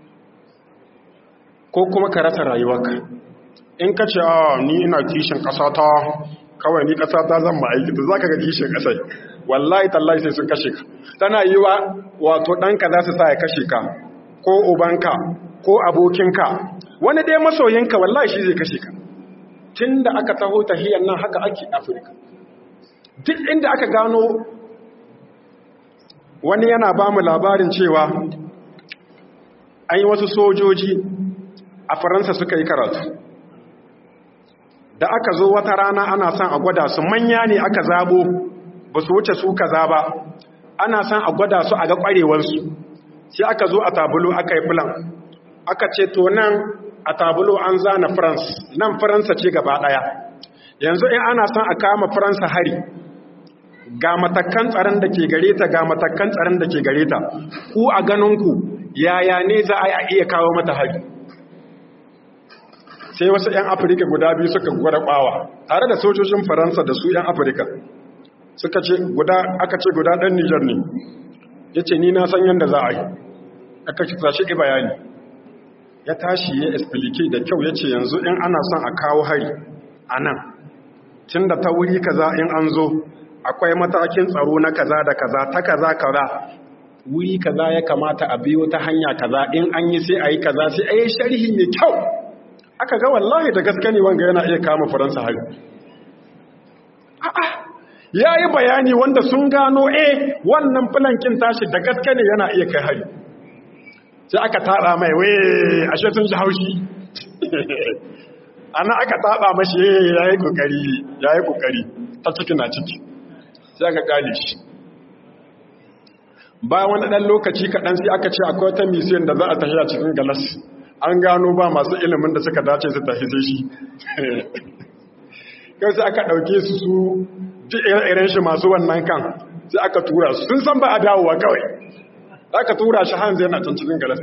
ko kuma ka rasa rayuwarka in ka ce a ni ina kishin ƙasata kawai ni ƙasata zan ma'aiki to za ka ga kishin ƙasai wallahi tallahi sai sun kashe ka tana yi wa wato ɗanka za su sa ya kashe ka ko ubanka ko abokinka wani dai masoyinka wallahi shi zai kashe ka tun da aka taho tahiyar nan haka ake afirka duk inda aka gano wani yana ba mu labarin cewa an yi wasu sojoji a faransa suka yi karatu da aka zo wata rana ana son a gwada su manya ne aka zabo ba su wuce su kaza ba ana son a gwada su a ga kwarewarsu sai aka zo a tabulo aka yi filan aka ce to nan a tabulo an zana france nan faransa ce gaba daya yanzu in ana son a kama faransa hari ga matakan tsaron da ke gare ta ga matakan tsaron da ke gare ta ku a ganinku yaya ne za a iya kawo mata hari sai wasu 'yan afirka guda biyu suka gwada bawa tare da sojojin faransa da su 'yan afirka suka ce guda aka ce guda ɗan nijar ne ya ce ni na san yadda za a yi aka kisa shi bayani ya tashi ya esplike da kyau ya ce yanzu in ana son a kawo hari a nan tun da ta wuri kaza in an zo akwai matakin tsaro na kaza da kaza ta kaza kaza wuri kaza ya kamata a biyo ta hanya kaza in an yi sai a yi kaza sai a yi sharhi mai kyau aka ga wallahi da gaske ne wanga yana iya kama faransa hari a'a ya yi bayani wanda sun gano eh wannan filankin tashi da gaske ne yana iya kai hari sai aka taɗa mai wee ashe sun ji haushi ana aka taɗa mashi ya yi ƙoƙari ya yi ƙoƙari ta ciki na ciki sai aka ƙali shi bayan wani ɗan lokaci kaɗan sai aka ce akwai wata misiyon da za a tafi a cikin galas an gano ba masu ilimin da suka dace su tafi sai shi kai sai aka ɗauke su su duk irin shi masu wannan kan sai aka tura su sun san ba a dawowa kawai aka tura shi hanzu yana can cikin galas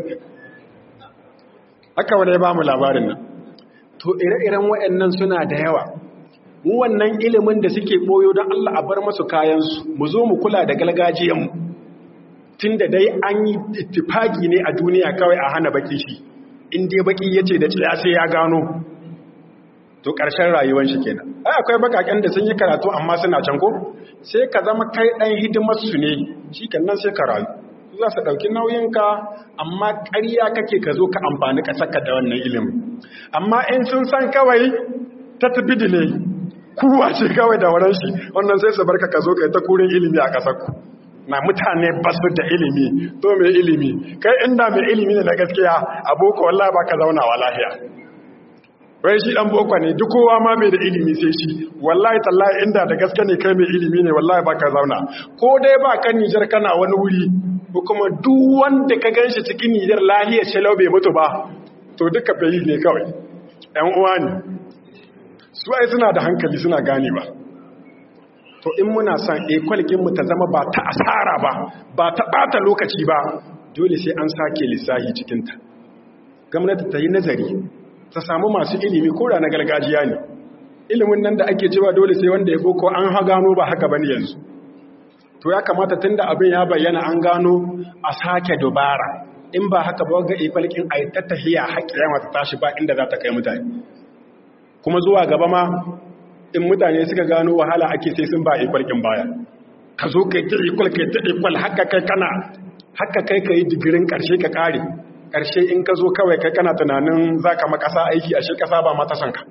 haka wani ya ba mu labarin nan to ire-iren waɗannan suna da yawa mu wannan ilimin da suke ɓoyo don Allah a bar masu kayansu mu zo mu kula da galgajiyanmu tun da dai an yi ittifaki ne a duniya kawai a hana baki shi in dai baki ya ce da ciya sai ya gano to ƙarshen rayuwar shi kenan ai akwai bakaken da sun yi karatu amma suna can ko sai ka zama kai ɗan hidimarsu ne shi nan sai ka rayu za su ɗauki nauyinka amma ƙarya kake ka zo ka amfani ƙasarka da wannan ilimin amma in sun san kawai ta tafi ne kuwa ce kawai da waran shi wannan sai su barka ka zo ka yi ta kurin ilimi a ƙasarku na mutane ba su da ilimi to mai ilimi kai inda mai ilimi ne na gaskiya a boko wallah ba ka zauna wa lahiya wai shi dan boko ne duk kowa ma mai da ilimi sai shi wallahi tallahi inda da gaske ne kai mai ilimi ne wallahi ba ka zauna ko dai ba kan Nijar kana wani wuri ko kuma duk wanda ka ganshi cikin Nijar lahiyar shalau bai mutu ba to duka bai ne kawai ɗan uwa ne su ai suna da hankali suna gane ba to in muna son ekwalginmu ta zama ba ta asara ba ba ta ɓata lokaci ba dole sai an sake lissahi cikinta gwamnati ta yi nazari ta samu masu ilimi ko na gargajiya ne ilimin nan da ake cewa dole sai wanda ya boko an ha gano ba haka bane yanzu to ya kamata tunda abin ya bayyana an gano a sake dubara in ba haka ba ga ekwalgin a yi ta tahiya haƙƙiya mata tashi ba inda za ta kai mutane kuma zuwa gaba ma in mutane suka gano wahala ake sai sun ba ikwalkin baya ka zo kai ta ikwal kai ta ikwal haka kai kana haka kai ka yi digirin ƙarshe ka ƙare ƙarshe in ka zo kawai kai kana tunanin za ka makasa aiki ashe ƙasa ba mata son ka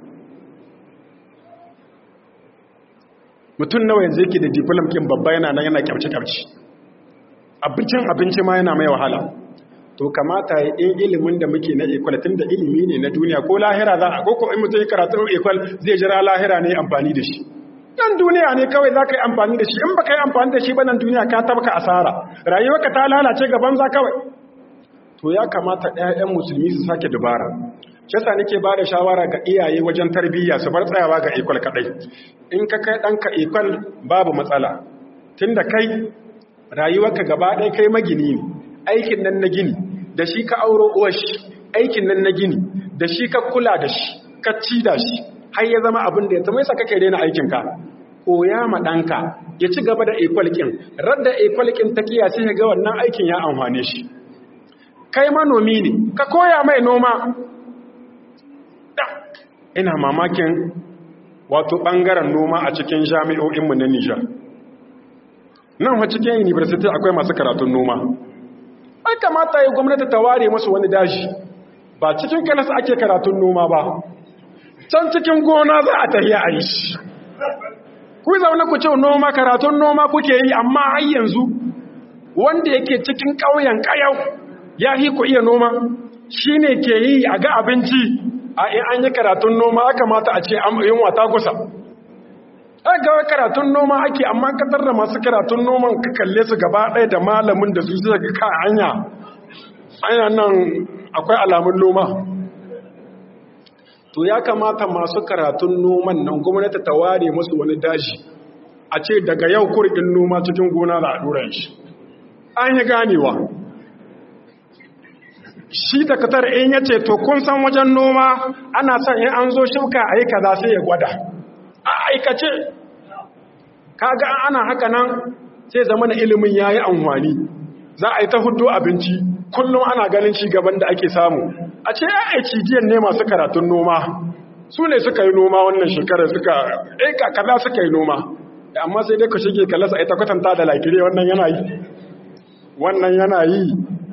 mutum nawa yanzu yake da diplom kin babba yana nan yana kyamce-kyamce abincin abinci ma yana mai wahala to kamata ya in ilimin da muke na ekwal tun da ilimi ne na duniya ko lahira za a koko in mutum ya karatu ekwal zai jira lahira ne amfani da shi nan duniya ne kawai za ka yi amfani da shi in ba ka yi amfani da shi ba nan duniya ka tabka asara rayuwarka ta lalace gaban za kawai to ya kamata ɗayan musulmi su sake dubara yasa nake ba da shawara ga iyaye wajen tarbiyya su bar tsayawa ga ekwal kaɗai in ka kai ɗanka ekwal babu matsala tun da kai rayuwarka gaba ɗaya kai magini ne aikin nan na gini da shi ka auro uwashi aikin nan na gini da shi ka kula da shi ka ci da shi har ya zama abin da ya zama yasa kake daina aikinka koya ma ɗanka ya ci gaba da ekwalkin radda ekwalkin ta kiya sai ga wannan aikin ya amfane shi kai manomi ne ka koya mai noma ina mamakin wato ɓangaren noma a cikin jami'o'inmu na Nijar nan wa cikin university akwai masu karatun noma ai kamata ya gwamnati ta ware masu wani daji ba cikin kanasa ake karatun noma ba can cikin gona za a tafiya a yi shi ku zaune ku ce noma karatun noma kuke yi amma har yanzu wanda yake cikin ƙauyen ƙayau ya yi ku iya noma shi ne ke yi a ga abinci a in an yi karatun noma aka mata a ce yin wata kusa a ga karatun noma ake amma katar da masu karatun noman ka kalle su gaba ɗaya da malamin da su zai ga ka hanya anya nan akwai alamun noma to ya kamata masu karatun noman nan gwamnati ta ware musu wani daji a ce daga yau kurkin noma cikin gona da aduran shi an yi ganewa shi da katar in ya ce to kun san wajen noma ana son in an zo shuka a yi kaza sai ya gwada a aikace kaga ana haka nan sai zama na ilimin ya yi amfani za a yi ta hudu abinci kullum ana ganin ci gaban da ake samu a ce ya aici jiyan ne masu karatun noma su ne suka yi noma wannan shekarar suka aika kaza suka yi noma amma sai dai ka shige kalasa ita kwatanta da lakire wannan yana yi wannan yana yi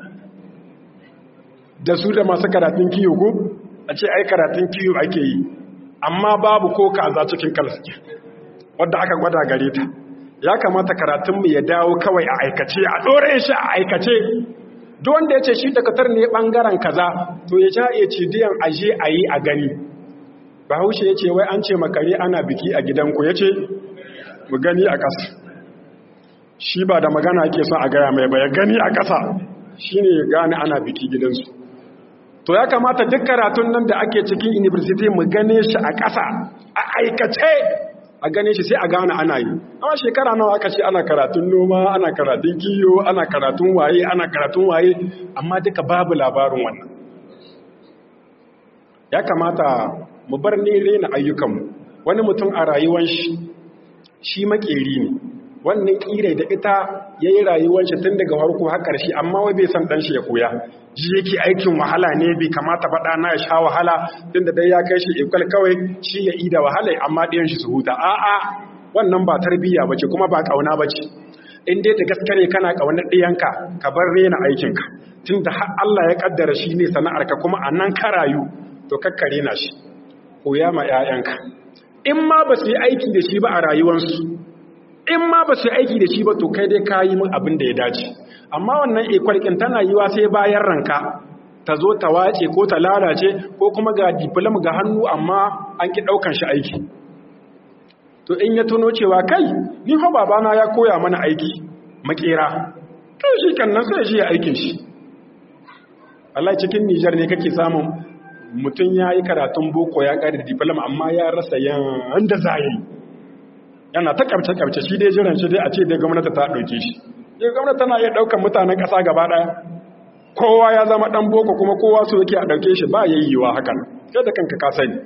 da su da masu karatun kiyo ko a ce ai karatun kiyo ake yi amma babu ko kaza cikin kalasa wadda aka gwada gare ta ya kamata karatunmu ya dawo kawai a aikace a ɗore shi a aikace duk wanda ya ce shi dakatar ne ɓangaren kaza to ya ja iya cidiyan aje a yi a gani bahaushe ya ce wai an ce makare ana biki a gidanku ya ce mu gani a ƙasa shi ba da magana ake son a gaya mai ba ya gani a ƙasa shi ne ya gane ana biki gidansu to ya kamata duk karatun nan da ake cikin university mu gane shi a ƙasa a aikace a gane shi sai a gane ana yi amma shekara nawa aka ce ana karatun noma ana karatun kiyo ana karatun waye ana karatun waye amma duka babu labarin wannan ya kamata mu bar ne rena ayyukanmu wani mutum a rayuwan shi shi makeri ne wannan kire da ita ya yi rayuwar shi tun daga harko har ƙarshe amma wai bai san ɗan shi ya koya ji yake aikin wahala ne bai kamata ba ɗana ya sha wahala tun da dai ya kai shi ikwal kawai shi ya ida wahala amma ɗayan shi su huta a'a wannan ba tarbiyya ba ce kuma ba ƙauna ba ce in dai da gaske ne kana ƙaunar ɗiyanka ka bar rena aikinka tun da har Allah ya ƙaddara shi ne sana'arka kuma a nan ka rayu to kakkare na shi koya ma 'ya'yanka in ma ba su yi aiki da shi ba a rayuwarsu in ma ba su aiki da shi ba to kai dai ka yi min abin da ya dace amma wannan ikwalkin tana yiwa sai bayan ranka ta zo ta wace ko ta lalace ko kuma ga diplom ga hannu amma an ki ɗaukan shi aiki to in ya tuno cewa kai ni ho babana ya koya mana aiki makera to shi kan nan sai shi ya aikin shi Allah cikin Nijar ne kake samun mutum ya yi karatun boko ya ƙari diplom amma ya rasa yan da za yi yana ta kabce-kabce shi dai jiran shi dai a ce dai gwamnati ta ɗauke shi dai gwamnati tana iya ɗaukar mutanen ƙasa gaba ɗaya kowa ya zama ɗan boko kuma kowa so yake a ɗauke shi ba ya yiwuwa hakan sai da kanka ka sani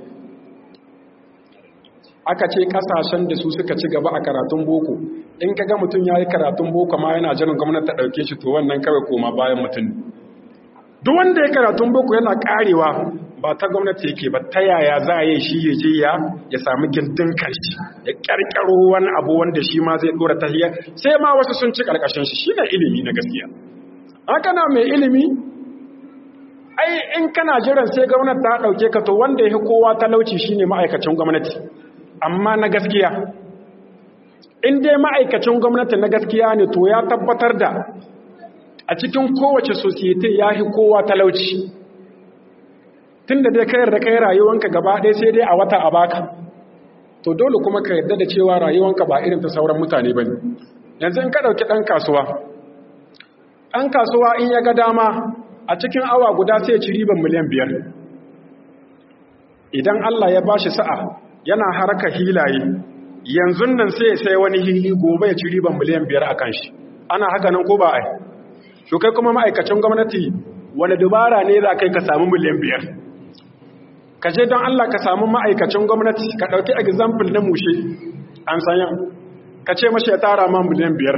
aka ce ƙasashen da su suka ci gaba a karatun boko in ka ga mutum ya yi karatun boko ma yana jiran gwamnati ta ɗauke shi to wannan kawai koma bayan mutum duk wanda ya karatun boko yana ƙarewa ba ta gwamnati yake ba ta yaya za a yi shi ya je ya ya sami gindin karshe ya ƙarƙaro wani abu wanda shi ma zai ɗora tahiyya sai ma wasu sun ci ƙarƙashin shi shi ne ilimi na gaskiya haka na mai ilimi ai in kana jiran sai gwamnati ta ɗauke ka to wanda ya kowa talauci shi ne ma'aikacin gwamnati amma na gaskiya in dai ma'aikacin gwamnati na gaskiya ne to ya tabbatar da a cikin kowace sosiyete ya fi kowa talauci tun da dai kayar da kai rayuwanka gaba ɗaya sai dai a wata a baka to dole kuma ka yarda da cewa rayuwanka ba irin ta sauran mutane ba ne yanzu in ka ɗauki ɗan kasuwa ɗan kasuwa in ya ga dama a cikin awa guda sai ci riban miliyan biyar idan Allah ya ba shi sa'a yana haraka hilaye yanzu nan sai sai wani hili gobe ya ci riban miliyan biyar a kan shi ana haka nan ko ba ai to kai kuma ma'aikacin gwamnati wani dubara ne za kai ka samu miliyan biyar ka je don Allah ka samu ma'aikacin gwamnati ka ɗauki example na mushe an sanyan ka ce mashi ya tara ma miliyan biyar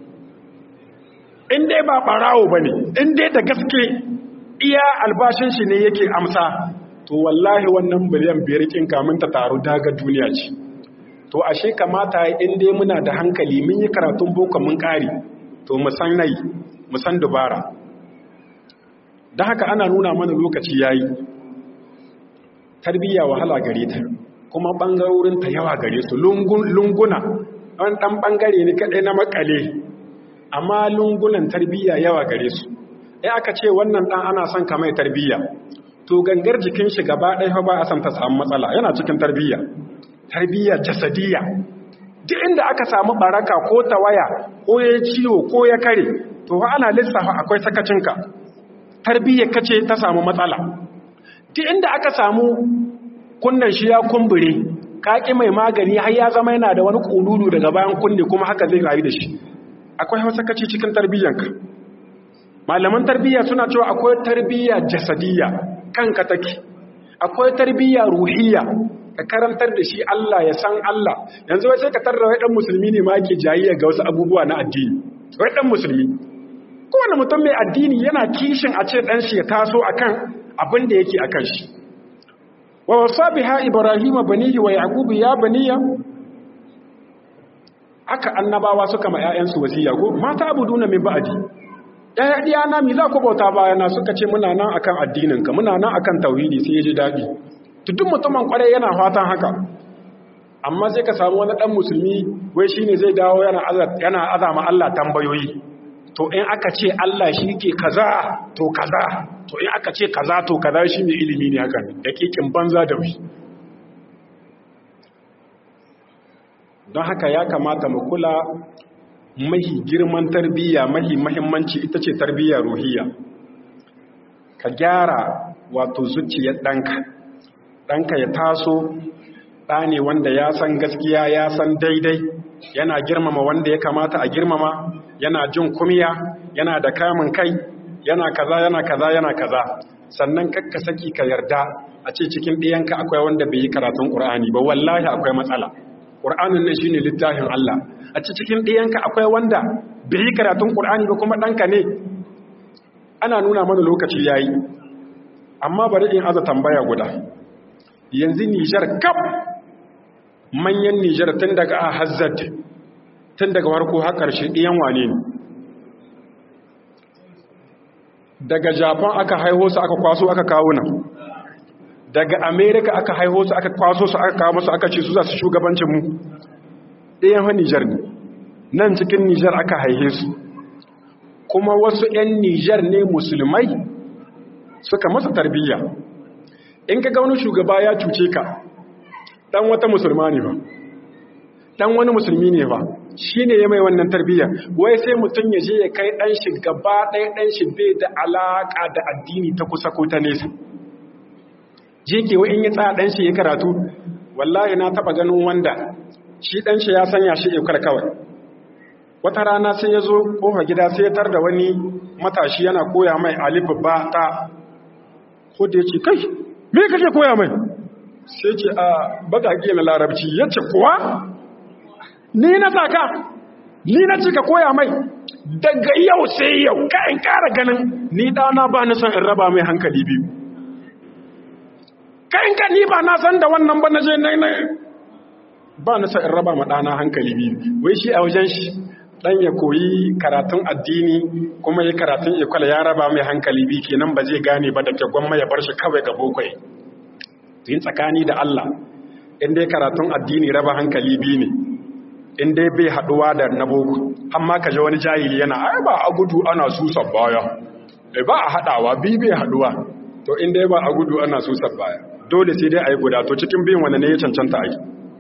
in dai ba ɓarawo ba ne in dai da gaske iya albashin shi ne yake amsa to wallahi wannan miliyan biyar kin kamun ta taru daga duniya ce to ashe kamata in dai muna da hankali mun yi karatun boko mun ƙari to mu san nai mu san dubara da haka ana nuna mana lokaci yayi tarbiyya wahala gare ta kuma bangarorin ta yawa gare su lunguna wani dan bangare ne kadai na makale amma lungunan tarbiyya yawa gare su ai aka ce wannan dan ana son ka mai tarbiyya to gangar jikin shi gaba ɗaya ba a san ta samu matsala yana cikin tarbiyya tarbiyya jasadiyya duk inda aka samu baraka ko tawaya ko ya ciwo ko ya kare to ana lissafa akwai sakacinka tarbiyyar kace ta samu matsala duk inda aka samu kunnan shi ya kumbure kaki mai magani har ya zama yana da wani kululu daga bayan kunne kuma haka zai rayu da shi akwai sakaci cikin tarbiyyanka malaman tarbiyya suna cewa akwai tarbiyya jasadiyya kanka take akwai tarbiyya ruhiyya ka karantar da shi Allah ya san Allah yanzu wai sai ka tarra wai dan musulmi ne ma yake jayayya ga wasu abubuwa na addini wai dan musulmi kowane mutum mai addini yana kishin a ce dan shi ya taso akan abin da yake akan shi wa wasa biha ibrahim banihi wa yaqub ya baniya aka annabawa suka ma ƴaƴansu wasiya ko mata abuduna min ba'di ɗaya ɗiyana mi za ku bauta bayana suka ce muna nan akan addininka muna nan akan tauhidi sai ya ji daɗi duk mutumin kwarai yana fatan haka amma sai ka samu wani ɗan musulmi wai shi ne zai dawo yana azama Allah tambayoyi to in aka ce Allah shi ke kaza to kaza to in aka ce kaza to kaza shi ne ilimi ne hakan da kikin banza da wai don haka ya kamata mu kula mahi girman tarbiyya mahi mahimmanci ita ce tarbiyya ruhiyya ka gyara wato zuciyar ɗanka ɗanka ya taso ɗa ne wanda ya san gaskiya ya san daidai yana girmama wanda ya kamata a girmama yana jin kumiya yana da kamun kai yana kaza yana kaza yana kaza sannan kakka saki ka yarda a ce cikin ɗiyanka akwai wanda bai yi karatun ƙur'ani ba wallahi akwai matsala ƙur'anin nan shine littafin Allah a ce cikin ɗiyanka akwai wanda bai yi karatun ƙur'ani ba kuma ɗanka ne ana nuna mana lokaci yayi amma bari in aza tambaya guda yanzu Nijar kaf manyan Nijar tun daga a Hazzad tun daga farko har ƙarshe ɗiyan wane ne daga Japan aka haiho su aka kwaso aka kawo nan daga Amerika aka haiho su aka kwaso su aka kawo su aka ce su za su shugabancin mu ɗayan ha Nijar ne nan cikin Nijar aka haihe su kuma wasu 'yan Nijar ne musulmai suka masa tarbiyya in ka ga wani shugaba ya cuce ka dan wata musulma ne ba dan wani musulmi ne ba shi ne ya mai wannan tarbiyya wai sai mutum ya je ya kai dan shi gaba ɗaya dan shi bai da alaƙa da addini ta kusa ko ta nesa je ke wa in ya tsaya dan shi ya karatu wallahi na taɓa ganin wanda shi dan shi ya sanya shi ikar kawai wata rana sai ya zo ƙofar gida sai ya tar da wani matashi yana koya mai alif ba ta ko da ya ce kai me kake koya mai sai ce a baƙaƙe na larabci ya ce kuwa ni na saka ni na cika koya mai daga yau sai yau kayan ƙara ganin ni ɗana ba na son in raba mai hankali biyu kayan ka ni ba na san da wannan ba na je na ba na son in raba ma ɗana hankali biyu wai shi a wajen shi ɗan ya koyi karatun addini kuma ya karatun ikwala ya raba mai hankali biyu kenan ba zai gane ba da gwamma ya bar shi kawai ga bokwai yin tsakani da Allah in dai karatun addini raba hankali biyu ne in dai bai haduwa da na boko amma ka ji wani jahili yana ai ba a gudu ana susan baya eh ba a hadawa bi bai haduwa to in dai ba a gudu ana susan baya dole sai dai ayi guda to cikin biyin wanda ne ya cancanta ai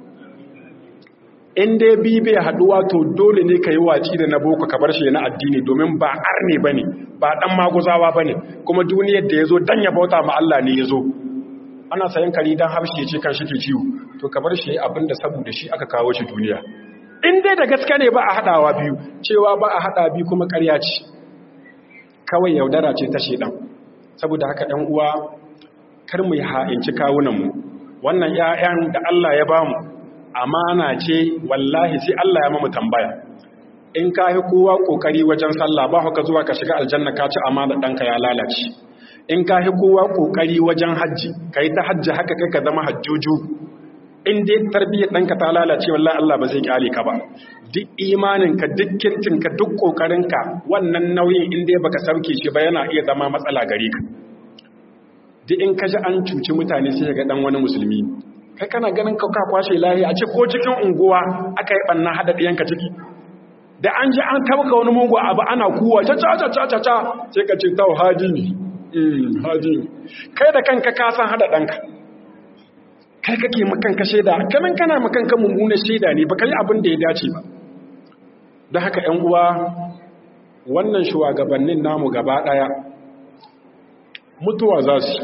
in dai bi bai haduwa to dole ne ka yi waci da na boko ka bar shi na addini domin ba arne bane ba dan maguzawa bane kuma duniyar da yazo dan ya bauta ma Allah ne yazo ana sayan kari dan habshi ya ce kan shi ke ciwo to ka bar shi abinda saboda shi aka kawo shi duniya in dai da gaske ne ba a haɗawa biyu cewa ba a haɗa biyu kuma ƙarya ce kawai yaudara ce ta shedan saboda haka ɗan uwa kar mu yi ha'inci kawunanmu wannan 'ya'yan da Allah ya bamu amana ce wallahi sai Allah ya mamu tambaya in ka yi kowa ƙoƙari wajen sallah ba haka zuwa ka shiga aljanna ka ci amana ɗanka ya lalace in ka yi kowa ƙoƙari wajen hajji ka yi ta hajji haka kai ka zama hajjuju in dai tarbiyyar ɗanka ta lalace wallahi Allah ba zai kyale ka ba duk imaninka duk kirtinka duk ƙoƙarinka wannan nauyin in dai baka sauke shi ba yana iya zama matsala gare ka duk in ka ji an cuci mutane sai ga dan wani musulmi kai kana ganin ka ka kwashe lahi a ce ko cikin unguwa aka yi banna hada ɗiyanka ciki da an ji an tabka wani mugu abu ana kuwa ta ca ca ca ca ca sai ka ce tau haji ne haji kai da kanka ka san hada ɗanka kai kake makanka shaida kanan kana makanka mummunan shaida ne baka yi abin da ya dace ba don haka ‘yan uwa wannan shugabannin namu gaba ɗaya mutuwa za su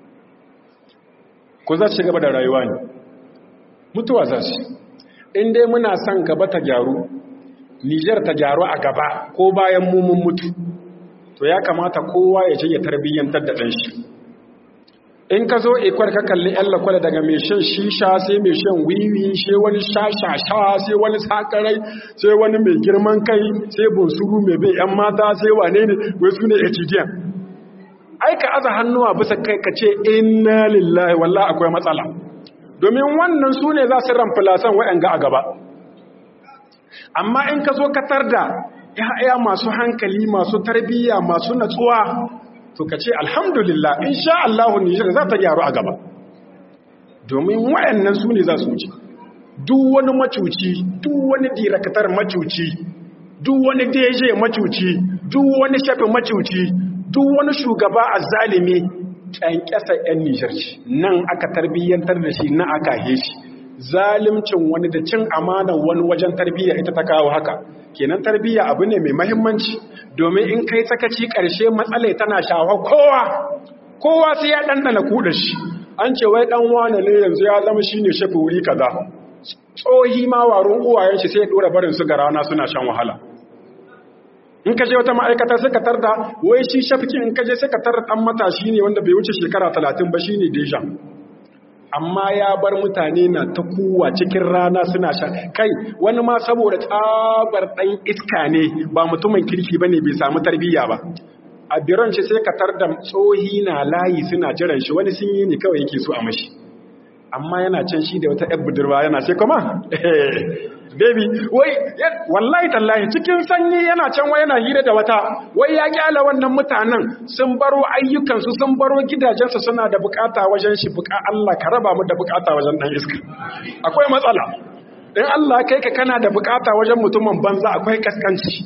ko za su gaba da rayuwa ne mutuwa za su in dai muna son gaba ta gyaru nijar ta gyaru a gaba ko bayan mummun mutu to ya kamata kowa ya ce ya tarbiyyantar da ɗan shi in ka zo ikwar ka kalli yan lakwada daga mai shan shisha sai mai shan wiwi sai wani shashasha sai wani sakarai sai wani mai girman kai sai bunsuru mai bai yan mata sai wane ne wai su ne etidiyan ai ka aza hannuwa bisa kai ka ce inna lillahi wallahi akwai matsala domin wannan su ne za su ramfilasan wa'yanga a gaba amma in ka zo katar da ya'ya masu hankali masu tarbiyya masu natsuwa to ka ce alhamdulillah insha Allahu Nijar za ta gyaru a gaba domin wayannan su ne za su wuce duk wani macuci duk wani dirakatar macuci duk wani deje macuci duk wani shafi macuci duk wani shugaba a zalimi ƙyanƙyasa 'yan Nijar ce nan aka tarbiyyantar da shi na aka he shi zalimcin wani da cin amanan wani wajen tarbiyya ita ta kawo haka kenan tarbiyya abu ne mai mahimmanci domin in kai sakaci ƙarshe matsalai tana shafa kowa kowa sai ya ɗanɗana kuɗa shi an ce wai ɗan wane ne yanzu ya zama shi ne shafi wuri kaza tsohi ma warin uwayen shi sai ya ɗora barin su ga rana suna shan wahala in ka je wata ma'aikata sai ka tarda wai shi shafikin in ka je sai ka tarda ɗan matashi ne wanda bai wuce shekara talatin ba shi ne deja amma ya bar mutane na ta kuwa cikin rana suna sha kai wani ma saboda tsabar ɗan iska ne ba mutumin kirki ba ne bai samu tarbiyya ba a biron shi sai ka tarda tsohi na layi suna jiran shi wani sun yi ne kawai yake so a mashi amma yana can shi da wata 'yan budurwa yana ce kuma baby wai wallahi tallahi cikin sanyi yana can wai yana hira da wata wai ya kyala wannan mutanen sun baro ayyukansu sun baro gidajensu suna da bukata wajen shi buka Allah ka raba mu da bukata wajen dan iska akwai matsala in Allah kai ka kana da bukata wajen mutumin banza akwai kaskanci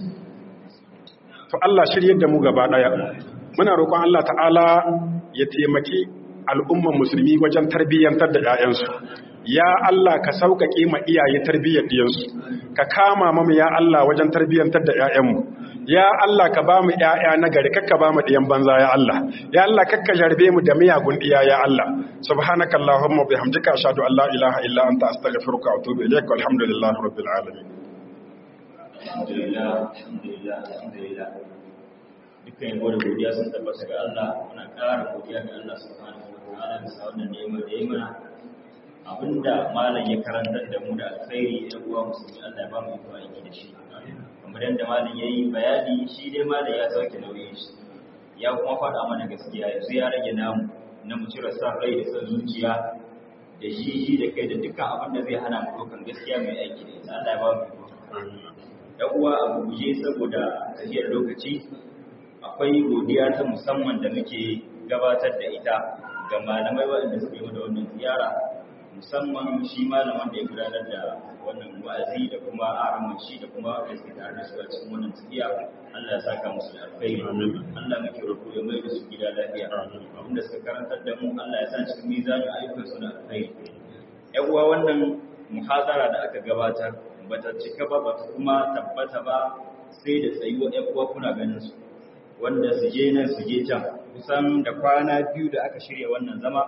to Allah shiryar da mu gaba daya muna roƙon Allah ta'ala ya taimaki al'umman musulmi wajen tarbiyyantar da 'ya'yansu ya Allah ka sauƙaƙe ma iyaye tarbiyyar ɗiyansu ka kama mamu ya Allah wajen tarbiyyantar da 'ya'yanmu ya Allah ka ba mu 'ya'ya na gari kakka ba mu ɗiyan banza ya Allah ya Allah kakka jarbe mu da miyagun ɗiya ya Allah subhanaka allahumma bihamdika ashhadu an la ilaha illa anta astaghfiruka wa atubu ilaik walhamdulillahi rabbil alamin alhamdulillah alhamdulillah alhamdulillah dukkan yabo da godiya sun tabbata ga Allah muna ƙara godiya ga Allah subhanahu wa ta'ala bisa wannan ni'ima da ya mana abinda malam ya karantar da mu da alkhairi ya uwa musulmi Allah ya ba mu iko aiki da shi kamar yadda malam ya yi bayani shi dai malam ya sauke nauyin shi ya kuma faɗa mana gaskiya yanzu ya rage namu na mu cire sa rai da son zuciya da shi shi da kai da dukkan abin da zai hana mu ɗaukan gaskiya mai aiki da ita Allah ya ba mu iko ya uwa a guje saboda tafiyar lokaci akwai godiya ta musamman da muke gabatar da ita ga malamai waɗanda suka yi da wannan ziyara musamman shi malaman da ya gudanar da wannan wa'azi da kuma araman shi da kuma wanda suke tare da su a cikin wannan tafiya Allah ya saka musu da alkhairi Allah muke roƙo ya mai da su gida lafiya abinda suka karantar da mu Allah ya sa cikin mizanin ayyukan su da alkhairi ƴan uwa wannan muhazara da aka gabatar bata cika ba bata kuma tabbata ba sai da tsayuwa ƴan uwa kuna ganin su wanda su je nan su je can kusan da kwana biyu da aka shirya wannan zama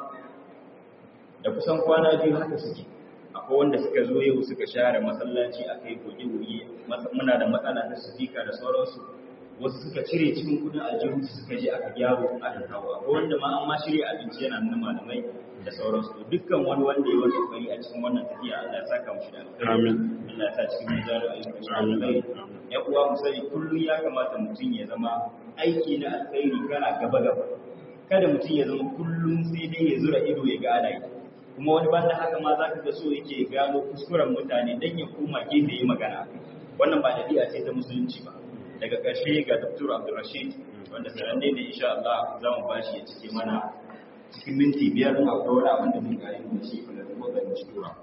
da kusan kwana biyu haka suke akwai wanda suka zo yau suka share masallaci a kai goge-goge muna da matsala ta sufika da sauransu wasu suka cire cikin kudin aljihunsu suka je aka gyaro aka kawo akwai wanda ma an ma shirya abinci yana nuna malamai da sauransu dukkan wani wanda ya wani kokari a cikin wannan tafiya Allah ya saka mushi da alkhairi Allah ya sa cikin mizanin ayyukan shi alkhairi ya uwa mu sani kullum ya kamata mutum ya zama aiki na alkhairi kana gaba gaba kada mutum ya zama kullum sai dai ya zura ido ya ga ana yi kuma wani banda haka ma za ka ga so yake gano kuskuren mutane don ya koma gefe yi magana wannan ba ɗabi'a ce ta musulunci ba daga ƙarshe ga dr abdulrashid wanda sananne ne insha Allah za mu ba shi ya cike mana cikin minti biyar a kawai abin da mun gari da shi kuma da kuma shi tura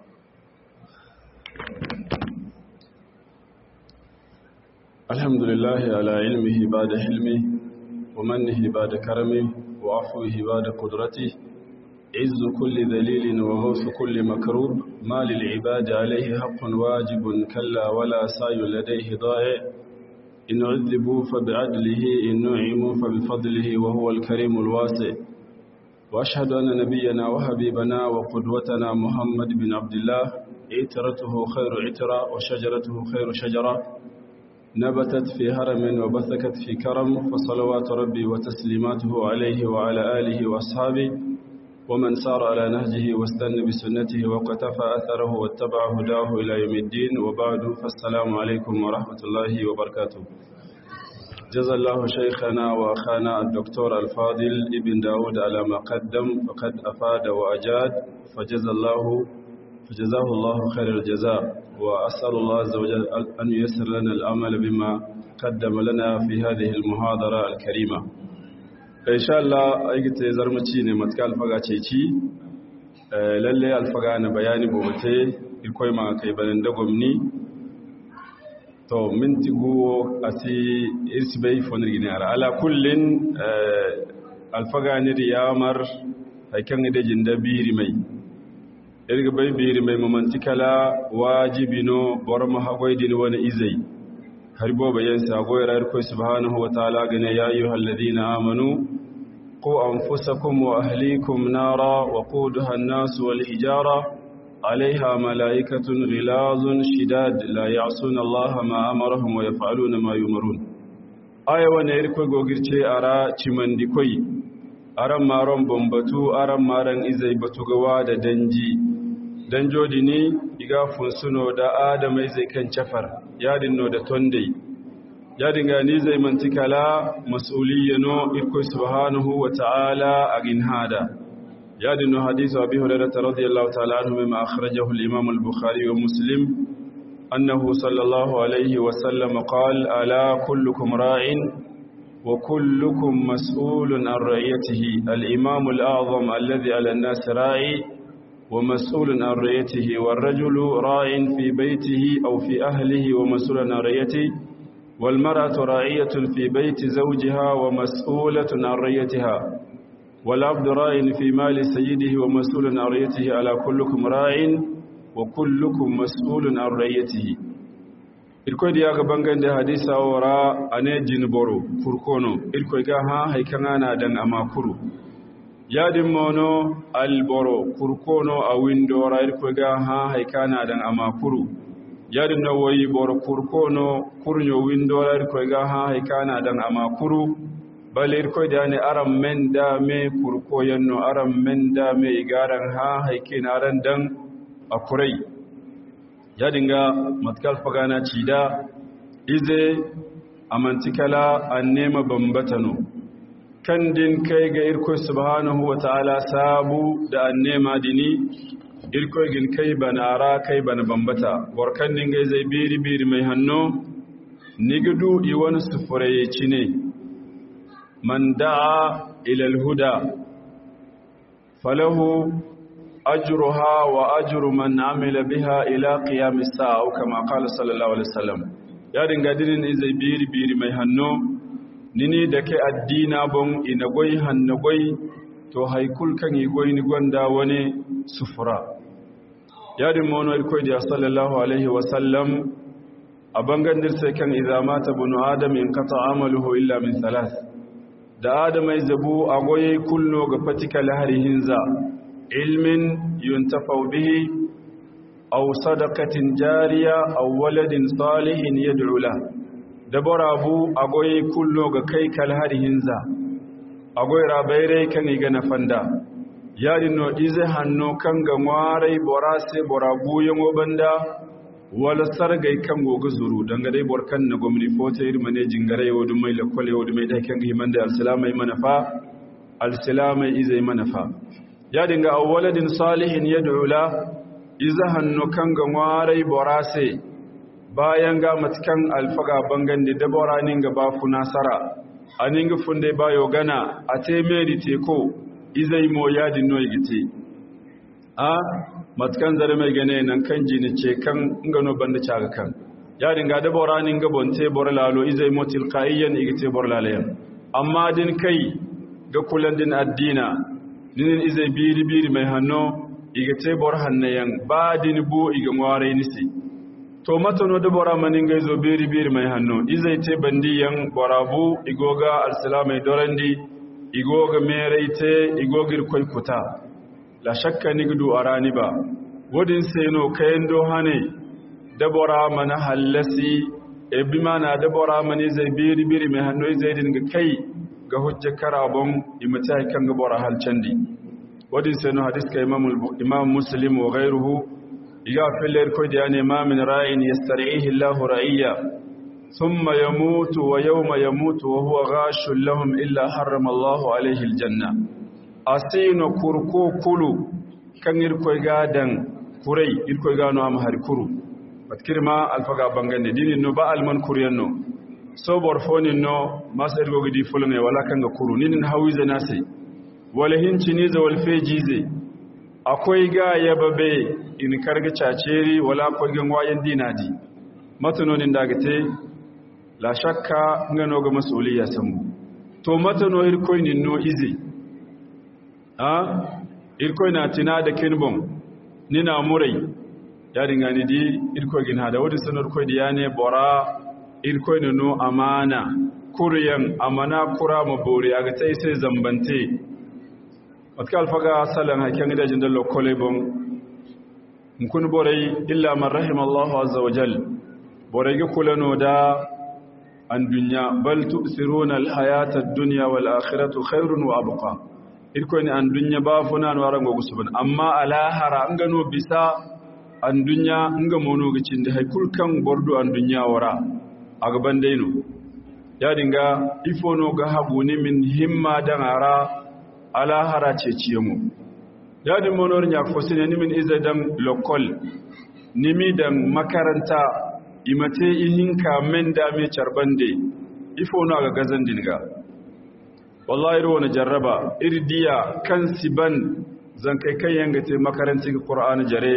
الحمد لله على علمه بعد حلمه ومنه بعد كرمه وعفوه بعد قدرته عز كل ذليل وغوث كل مكروب ما للعباد عليه حق واجب كلا ولا سعي لديه ضائع إن عذبوا فبعدله إن نعموا فبفضله وهو الكريم الواسع وأشهد أن نبينا وحبيبنا وقدوتنا محمد بن عبد الله عترته خير عترة وشجرته خير شجرة نبتت في هرم وبثكت في كرم فصلوات ربي وتسليماته عليه وعلى آله وأصحابه ومن سار على نهجه واستنى بسنته وقتفى أثره واتبع هداه إلى يوم الدين وبعد فالسلام عليكم ورحمة الله وبركاته جزا الله شيخنا وأخانا الدكتور الفاضل ابن داود على ما قدم فقد أفاد وأجاد فجزا الله فجزاه الله خير الجزاء وأسأل الله عز وجل أن ييسر لنا العمل بما قدم لنا في هذه المحاضرة الكريمة insha Allah aikata zarmaci ne matuka alfaga ce ci lalle alfaga na bayani bobote ikoi ma kai banin da gwamni to minti guwo a ti irsibai fonar gini ara ala kullin alfaga ni da yamar haikan da jinda biri mai irga bai biri mai mamantikala wajibi no bor ma hagoydin wani izai har bo bayan sagoy rar ko subhanahu wa ta'ala gane ya ayyuhal ladina amanu qu anfusakum wa ahlikum nara wa quduha an-nas wal hijara عليها ملائكة غلاظ شداد لا يعصون الله ما أمرهم ويفعلون ما يمرون آية ونيركو غوغيرتي أرى چمندي كوي أرى مارون بمبتو أرى مارن إزاي بتوغوا دا دنجي danjo dini iga funsuno da adama zai kan cafar yadin no da tonde yadin ga ni zai mantikala mas'uliyano irko subhanahu wa ta'ala agin hada يادن حديث أبي هريرة رضي الله تعالى عنه مما أخرجه الإمام البخاري ومسلم أنه صلى الله عليه وسلم قال ألا كلكم راع وكلكم مسؤول عن رعيته الإمام الأعظم الذي على الناس راعي ومسؤول عن رعيته والرجل راع في بيته أو في أهله ومسؤول عن رعيته والمرأة راعية في بيت زوجها ومسؤولة عن رعيتها والعبد راع في مال سيده ومسؤول عن رعيته على كلكم راع وكلكم مسؤول عن رعيته irkoy diya ga bangan da hadisa wara ane jinboro kurkono irkoy ga ha haikana dan amakuru yadin mono alboro kurkono a windora irkoy ga ha haikana dan amakuru yadin na wayi boro kurkono kurnyo windora irkoy ga ha haikana dan amakuru balir ko da ne aran men da me kurko yanno aran men da me igaran ha haike na ran dan akurai ya dinga matkal fagana cida ize amantikala an nema bambatano kan din kai ga irko subhanahu wa ta'ala sabu da an nema dini irko gin kai banara kai bana bambata borkan din ga zai biri biri mai hanno nigdu i wani sufuraye ne من دعا إلى الهدى فله أجرها وأجر من عمل بها إلى قيام الساعة كما قال صلى الله عليه وسلم يا دنگادين إذا بيري بيري مي هنو nini da ke addina bon ina goyi hannu goyi to haikul kan yi goyi ni gwanda wani sufura yadin mono ilkoi da sallallahu alaihi wasallam a bangan dirse kan izamata bunu adam in kata amaluhu illa min thalath da adamai zabu a goye kullo ga fatika laharihinza ilmin yuntafau bihi aw sadaqatin jariya aw waladin salihin yad'u la da barabu a goye kullo ga kai kalharihinza a goye rabaire kan iga na fanda yadin no ize hanno kan ga warai borase borabu yango banda wala sargai kan goga zuru danga dai borkan na gwamni fota iri mane jingare yau da mai lakwale yau da mai ɗaiken himan da alsilamai manafa alsilamai izai manafa ya dinga awwaladin salihin ya dula iza hannu kan ga warai borase bayan ga matakan alfaga bangan da dabora nin ga bafu nasara a ninga funde bayo gana a te meri teko izai mo yadin no igite a matkan zare mai gane nan kan jini ce kan ngano banda caga kan ya dinga da boranin ga bonte borlalo izai motil qaiyan igite borlalayan amma din kai ga kulan din addina din izai biri biri mai hanno igite bor hannayan ba din bu iga ngware nisi to matano da bora manin ga zo biri biri mai hanno izai te bandiyan borabu igoga alsalamai dorandi igoga mereite igogir koy kuta la shakka nigdu arani ba wadin seno kayan dohane dabora mana hallasi e bi mana dabora mani zai biri biri mai hannu zai dinga kai ga hujjar karabon imata kan gabora halcandi wadin seno hadis ka imam muslim wa ghairuhu iga fillar ko da ne ma min ra'in yastarihi Allah ra'iyya thumma yamutu wa yawma yamutu wa huwa ghashul lahum illa harrama Allah alayhi aljanna asino kurko kulu kan irkoy gadan kurai irkoy gano am har kuru batkirma alfaga bangande dini no ba alman kuryanno so borfoni no masar gogi di fulne wala kan ga kuru ninin hawize nase wala hinci ni za wal fejize akwai ga yababe in karga caceri wala akwai gan wayan dinadi matanonin dagate la shakka ngano ga masuliya samu to matano irkoy nin no izi a irkoy na tina da kinbon nina murai ya dinga ni di irko gin hada wadi sanar ko di yane bora irko ne no amana kuryan amana kura mabori aga tai sai zambante watkal faga salan hakan da jin dallo kole bon kun borai illa man rahima Allah azza wa jal borai ga kulano da an dunya bal tu'thiruna al hayata ad-dunya wal akhiratu khairun wa abqa irko ne an dunya ba funa no arango gusubun amma alahara an gano bisa an dunya an ga mono gicin da haikul kan bordo an dunya wara a gaban daino ya dinga ifono ga habu ni min himma dan ara alahara ce ciye mu ya din monor nya fosine ni min iza dan lokol nimi dan makaranta imate ihinka men da me charbande ifono ga gazan dinga wallahi ruwa na jarraba irdiya kan siban zan kai kai yanga te makarantin qur'ani jare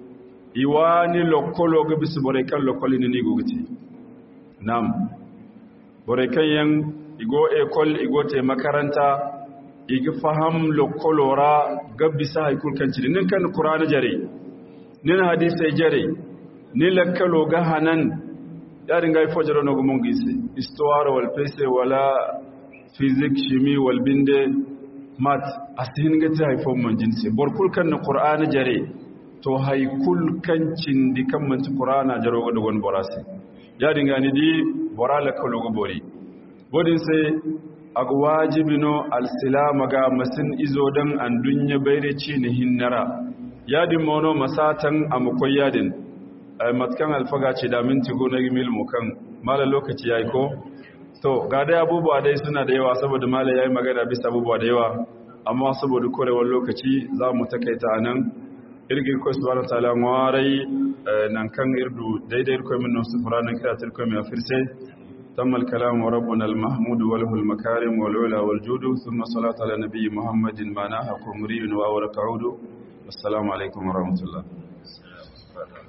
iwani lokolo ga bisu bore kan lokoli ni ni gogiti nam bore kan yan igo ekol igo te makaranta igi faham lokolora ga bisa haikul kan ci nin kan qur'ani jare nin hadisi jare ni lakkalo ga hanan ya dinga ifo jaro no gumun gisi istuwaro wal pese wala fizik shimi walbinde mat asihin ga ta haifon man jinsi borkul kan na qur'ani jare to haikul kan cindi kan man ci qur'ana jaro ga dogon borasi ya dinga ni di borala ka logo bori bodin sai ag wajibino alsilama ga masin izo dan an dunya bayre ci ni hinnara ya din mono masatan amukoy yadin matkan alfaga ce da minti gona gimil mu kan mala lokaci yayi ko to ga dai abubuwa dai suna da yawa saboda malai yayi magana bisa abubuwa da yawa amma saboda korewar lokaci za mu takaita anan irgin ko subhanahu ta'ala warai nan kan irdu daidai ko min nusu furanan kira tilko mai afirse تم الكلام وربنا المحمود وله المكارم والعلا والجود ثم صلاة على نبي محمد معناها قمري وأورك عود والسلام عليكم ورحمة الله